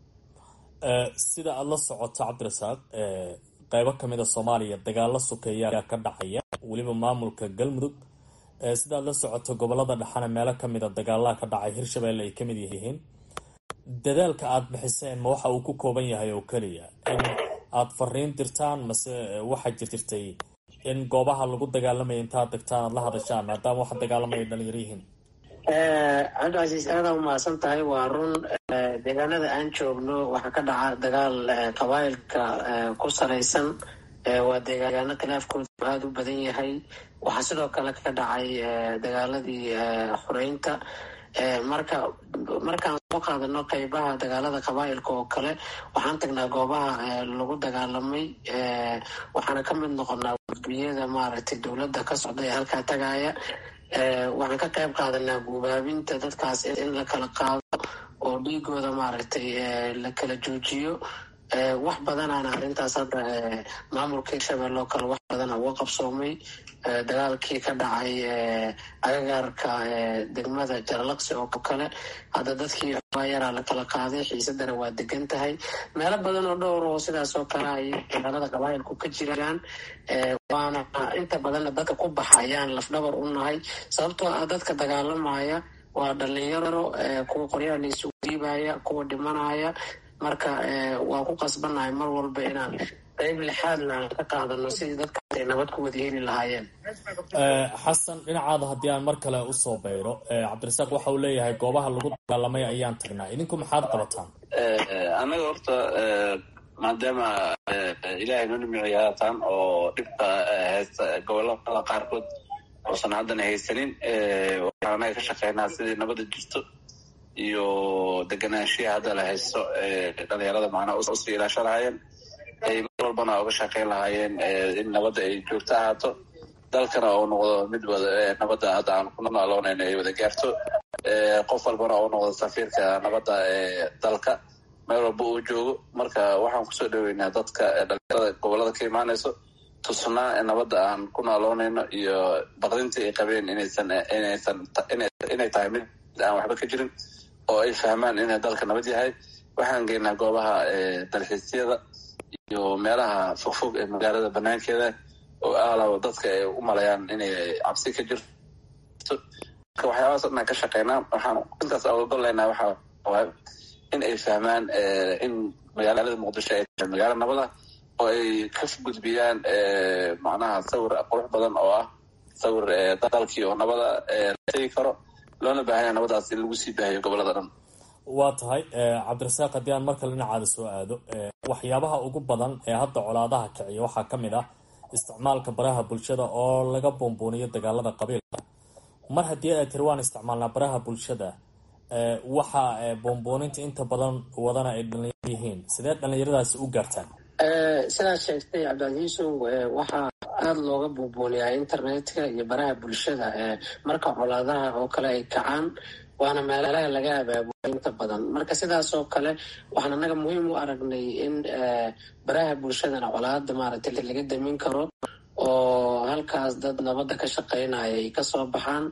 sida aada la socoto cabdirasaaq qeybo kamid a soomaaliya dagaalo sokeeya ayaa ka dhacaya weliba maamulka galmudug sida aad la socoto gobolada dhexana meelo kamid a dagaalaha ka dhacay hirshabelle ay kamid yihiin dadaalka aada bixiseen ma waxa uu ku kooban yahay oo keliya in aada fariin dirtaan mase waxaa jirtay in goobaha lagu dagaalamaya intaad degtaan aad la hadashaan maadaama waxa dagaalamaya dhalinyaro yihiin cabdicasiis aada umahadsan tahay waa run deegaanada aan joogno waxaa ka dhaca dagaal qabaayilka ku salaysan waa deegaano khilaafkoodu aada u badan yahay waxaa sidoo kale ka dhacay dagaaladii xoreynta marka markaan soo qaadano qeybaha dagaalada qabaayilka oo kale waxaan tagnaa goobaha lagu dagaalamay waxaana ka mid noqonaa gudbiyada maaragtay dowladda ka socda ee halkaa tagaya waxaan ka qayb qaadanaa guubaabinta dadkaas in la kala qaado oo dhiigooda maaragtay la kala joojiyo wax badanaana arrintaas hadda maamulka hirshabelle oo kale wax badana uga qabsoomay dagaalkii ka dhacay agagaarka degmada jaralaqsi oo kale hadda dadkii xoogaa yaraa la kala qaaday xiisadana waa degan tahay meelo badan oo dhowr oo sidaas oo kale ay dagaalada qabaayilku ka jiraan waana inta badanna dadka ku baxa ayaan lafdhabar u nahay sababtoo ah dadka dagaalamaya waa dhalinyaro kuwa qoryaha la isugu dhiibaya kuwa dhimanaya marka waa ku qasbannahay mar walba inaan qayb lixaadna aan ka qaadano sidii dadkaas ay nabad ku wada heli lahaayeen xasan dhinacaada haddii aan mar kale usoo bayro cabdirasaaq waxa uu leeyahay goobaha lagu dagaalamay ayaan tagnaa idinku maxaad qabataan annaga horta maadaama ilaahay noo nimiciya haatan oo dhibka haysta gobolada qaarkood oosan haddana haysanin waxaan anaga ka shaqeynaa sidii nabada jirto iyo deganaanshiya hadda la haysto dhalinyarada macnaha usii ilaasho lahaayeen ay mar walbana uga shaqeyn lahaayeen in nabadda ay joogto ahaato dalkana uu noqdo mid wada nabadda hadda aan ku nooloonayn ay wada gaarto qof walbana uu noqdo safiirka nabadda ee dalka meel walba uu joogo marka waxaan kusoo dhaweynaa dadka dhalinyarada gobolada ka imaanayso tusnaa nabadda aan ku nooloonayno iyo baqdintii ay qabeen inaysan inaysan inay tahay mid aan waxba ka jirin oo ay fahmaan inay dalka nabad yahay waxaan geynaa goobaha dalxiisyada iyo meelaha fogfog ee magaalada banaankeeda oo aalaw dadka ay u malayaan inay cabsi ka jirto marka waxyaabahaas dhan aan ka shaqeynaa waxaan intaas ogogoleynaa waxaa waay in ay fahmaan in magaalada muqdisho ay tahay magaalo nabada oo ay ka gudbiyaan macnaha sawir qurux badan oo ah sawir dalkii oo nabada la tegi karo loona baahanya nabadaas in lagu sii baahiyo gobolada dhan waa tahay cabdirasaaq haddii aan markale dhinacaada soo aado waxyaabaha ugu badan ee hadda colaadaha kiciya waxaa ka mid ah isticmaalka baraha bulshada oo laga buunbuuniyo dagaalada qabiilka mar haddii ay tiri waan isticmaalnaa baraha bulshada waxa buunbuuninta inta badan wadana ay dhalinyaro yihiin sidee dhalinyaradaasi u gaartaan sidaad sheegtay cabdicasiisow waxaa aada looga buubuuniyaa internetka iyo baraha bulshada marka colaadaha oo kale ay kacaan waana meelaha laga abaabulo inta badan marka sidaas oo kale waxaan annaga muhiim u aragnay in baraha bulshadana colaada maaragtay laga damin karo oo halkaas dad nabadda ka shaqeynaya ay kasoo baxaan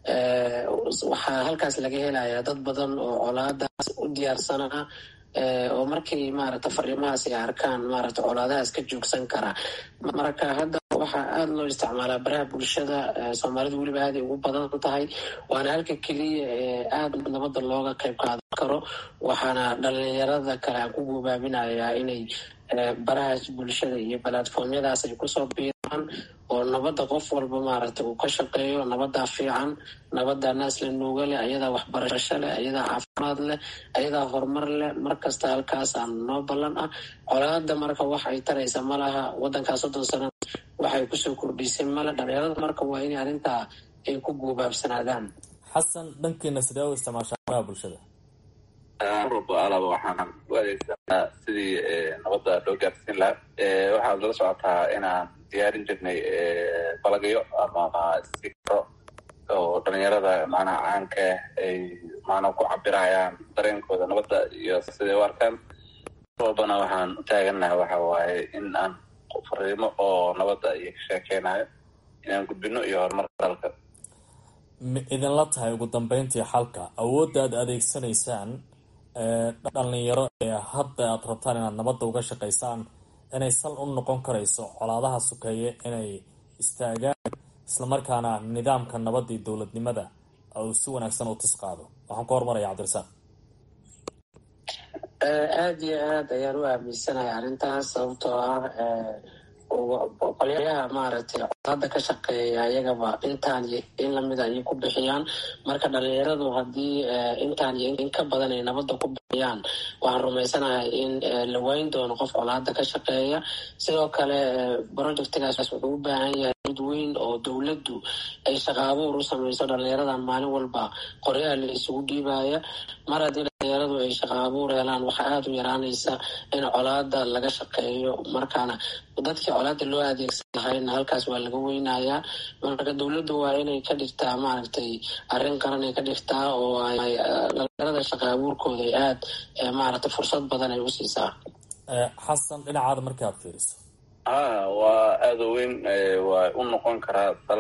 waxaa halkaas laga helayaa dad badan oo colaadaas u diyaarsanaa oo markay maaragta fariimahaas ay arkaan maaragta colaadahaas ka joogsan kara marka hadda waxaa aada loo isticmaalaa baraha bulshada soomaalidu weliba aaday ugu badan tahay waana halka keliya ee aada nabadda looga qayb qaadan karo waxaana dhalinyarada kale aan ku gubaabinayaa inay barahaas bulshada iyo balatformyadaas ay kusoo biiraan oo nabadda qof walba maaragta uu ka shaqeeyo nabadaa fiican nabadaa naas la nuuga leh ayadaa waxbarasho leh ayadaa caafimaad leh ayadaa horumar leh markasta halkaasaan noo ballan ah colaada marka wax ay taraysa ma laha wadankaa soddon sano waxay kusoo kordhisay male dhalinyarada marka waa inay arrintaa ay ku guubaabsanaadaan xasan dhankiina sidee u isticmaashaa baraha bulshada marwalba alaba waxaan u adeegsanaa sidii nabadda loo gaarsiin lahaa waxaad la socotaa inaan diyaarin jirnay balagyo ama sikro oo dhalinyarada macnaha caanka ay macnaha ku cabirayaan dareenkooda nabadda iyo siday u arkaan walbana waxaan u taaganaha waxa waaye in aan fariimo oo nabadda iyo ka sheekeynayo inaan gudbino iyo horumarka dalka ma idinla tahay ugu dambeyntii xalka awoodda aad adeegsanaysaan dhalinyaro ee hadda aad rabtaan inaad nabadda uga shaqaysaan inay sal u noqon karayso colaadaha sukeeye inay istaagaan islamarkaana nidaamka nabadda iyo dowladnimada uu si wanaagsan u tis qaado waxaan ku hormaraya cabdirasaaq aada iyo aad ayaan u aaminsanahay arrintaas sababtoo ah qolyaha maaragtay colaada ka shaqeeya ayagaba intaan iyo in lamida ayay ku bixiyaan marka dhalinyaradu haddii intaan iyo in ka badan ay nabadda ku bixiyaan waxaan rumaysanahay in la wayn doono qof colaada ka shaqeeya sidoo kale projectigaas wuxuu u baahan yahay mid weyn oo dowladdu ay shaqa abuur u samayso dhalinyaradan maalin walba qoryaha la isugu dhiibaya mar haddii dhalinyaradu ay shaqa abuur helaan waxaa aada u yaraanaysa in colaada laga shaqeeyo markaana dadkii colaada loo adeegsan lahayna halkaas waa laga weynayaa marka dowladdu waa inay ka dhigtaa maaragtay arrin qaran ay ka dhigtaa oo ay dhalinyarada shaqa abuurkooda ay aada maaragtay fursad badan ay u siisaa xasan dhinacaada markaad fiiriso ha waa aada u weyn waa u noqon karaa dal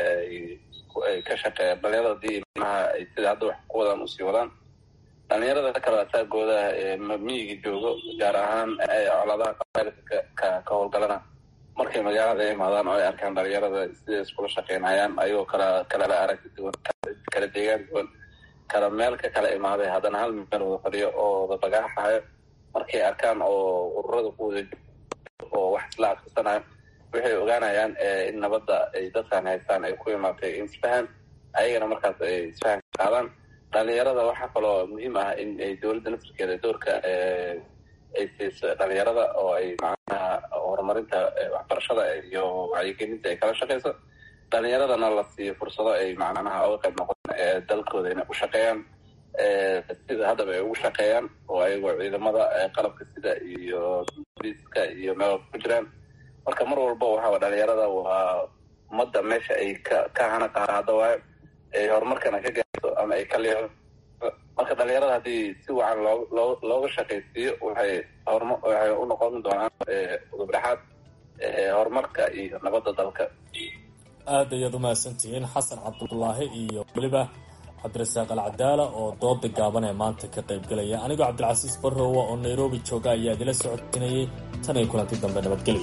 ay ka shaqeeya dhalinyarada hadii manaha ay sida hadda wax ku wadaan usii wadaan dhalinyarada kale asaagooda miyiga joogo gaar ahaan colaadaha qabailka ka ka howlgalana markay magaalada imaadaan oo ay arkaan dhalinyarada siday iskula shaqeynayaan ayagoo kala kala aragti duwan kala deegaan duwan kala meel ka kala imaaday haddana hal meel wada fadhiyo oo wada bagaaxayo markay arkaan oo ururada ku wada oo wax isla adkaysanayo waxay ogaanayaan in nabadda ay dadkan haystaan ay ku imaatay isfahan ayagana markaas ay isfahan ka qaadaan dhalinyarada waxaa kaloo muhiim ah in ay dowladda naftirkeeda doorka ay siiso dhalinyarada oo ay macnaha horumarinta waxbarashada iyo wacyigelinta ay kala shaqeyso dhalinyaradana la siiyo fursado ay macnaha uga qayb noqon dalkooda inay u shaqeeyaan sida haddaba ay ugu shaqeeyaan oo ayagoo ciidamada qalabka sida iyo booliiska iyo meel ku jiraan marka mar walba waxaa dhalinyarada waa ummadda meesha ay ka ka hana qaado waayo ay horumarkana ka gaarto ama ay ka leexo marka dhalinyarada haddii si wacan loo loo looga shaqaysiiyo waxay horma waxay u noqon doonaan udubdhexaad horumarka iyo nabadda dalka aad ayaad umahadsantihiin xasan cabdulaahi iyo weliba cabdirasaaq alcadaala oo dooda gaaban ee maanta ka qaybgelaya anigoo cabdilcasiis barrowa oo nairobi jooga ayaa idila socodsinayay tan iyo kulanti dambe nabadgelya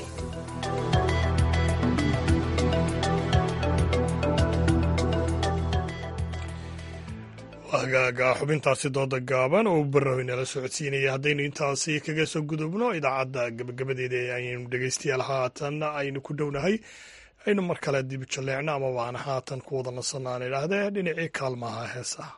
hagaaga xubintaasi dooda gaaban oo barrow inala socodsiinaya haddaynu intaasi kaga soo gudubno idaacadda gabagabadeeda ayaynu dhegaystayaal haatan aynu ku dhownahay aynu mar kale dib jalleecno ama waana haatan ku wada nasanaan idhaahdee dhinacii kaalmaha heesaha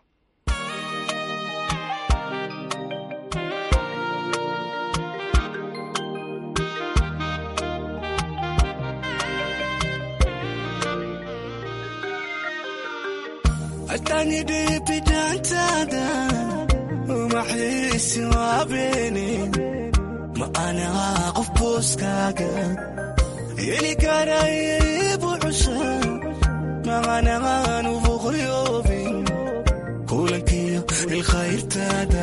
atanidibidantada umaxiisi waabeni ma anaha qof booskaaga heli karaybu cusha maqanaanu boqoyoobin kulankiyo ilkhayrtaada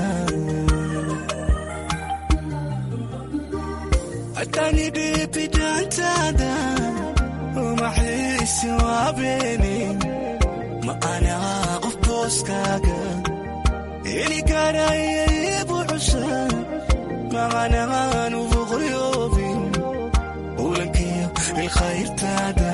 atanidibidantada umaxiisi waabeni ma anaa qof booskaaga heli karaya ibu cusha macanaanu boqoryoobin ulankiyo ilkhayrtaada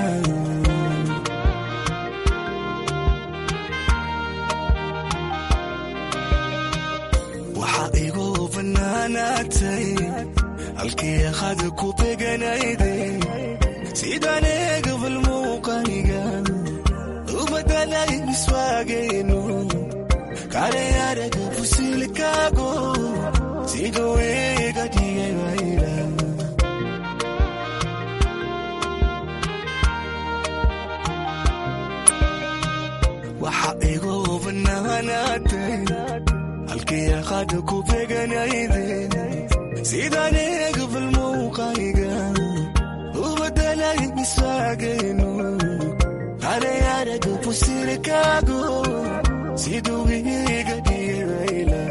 waxaa igu bannaanaatay halkii aqada ku beganayde sidaan eegabal muuqaniga u badalay miswaagaynu kale araga fusilkaago siduu iga dhigay wayla waxa igu bannaanaatay halkii aqada ku beganayde sidaan eegabal muuqaniga u badalay miswaagaynu kale araga fusilkaago siduu iga dhigay wayla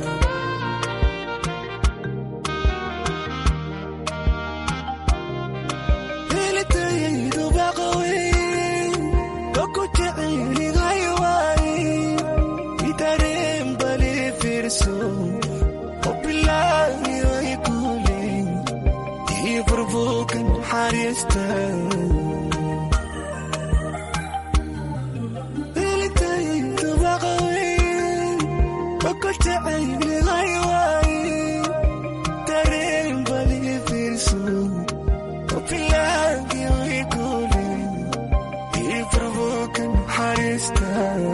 helitayaydu baqaweyn oku jecelihay waay itareen bali fiirso obilaayo ikule ii burbukan xariista helitayaydu baqaweyn oku jecelihay waay tareen bali fiirso obilaayo ikule ii burbukan xariista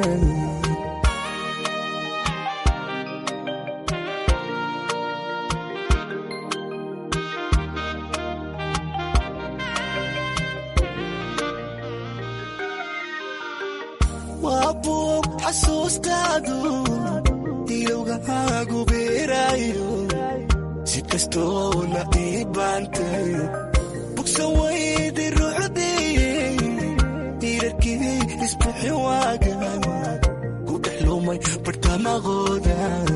waa buug xasuustaadu ilowgahaagu beeraayo si kastoo la ii baantay bugsa waydi ruuxdii diirarkii isbixi waagan ku dhex lumay bartamaqooda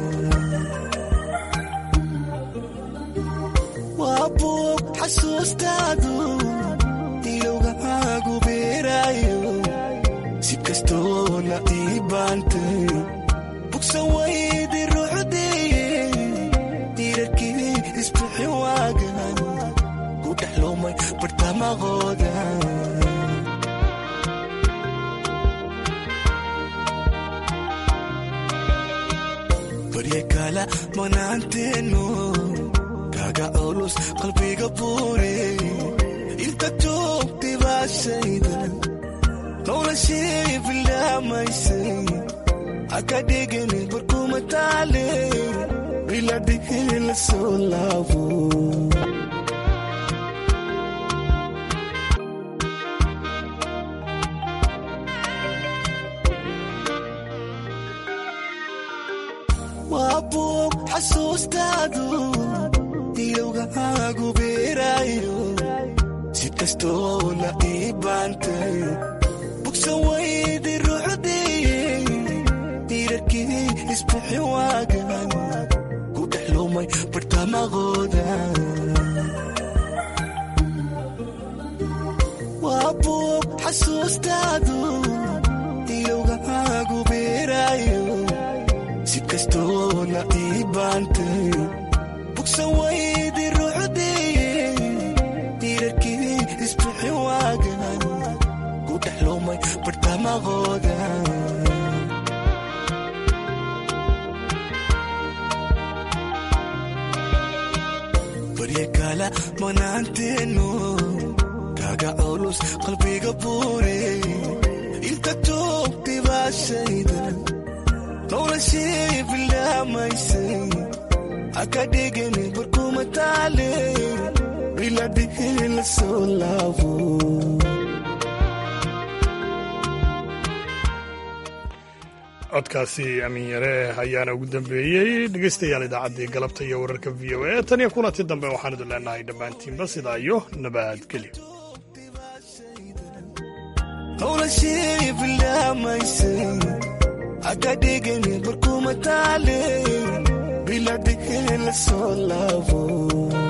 waa buug xasuustaadu ilowgahaagu beeraayo si kastoo la ii baantay bugsa waydi ruuxdii diirarkii isbixi waagan ku dhex lumay bartamaqooda barya kala manaanteenu kaga culus qalbiga buure inta joogtay baashayda noloshii bilaamaysay haka dhigani barkuma taale biladihii la soo laabo waa buug xasuustaadu ilowgahaagu beeraayo si kastoo la ii baantay bugsa waydi ruuxdii diirarkii isbixi waagan ku dhex lumay bartamaqooda waa buug xasuustaadu ilowgahaagu beeraayo si kastoo la ii baantay bugsa waydi ruuxdii diirarkii isbixi waagan ku dhex lumay bartamaqooda barya kala manaanteenu kaga culus qalbiga buure inta joogtay baashayda noloshii bilaamaysay haka dhigani barkuma taale biladihii la soo laabo codkaasi amiin yare ayaana ugu dambeeyey dhegeystayaal idaacaddii galabta iyo wararka v o a tan iyo kulanti dambe waxaan idin leenahay dhammaantiinba sidaa iyo nabadgelyo noloshii bilaamaysay haka dhigani barkuma taale biladihii la soo laabo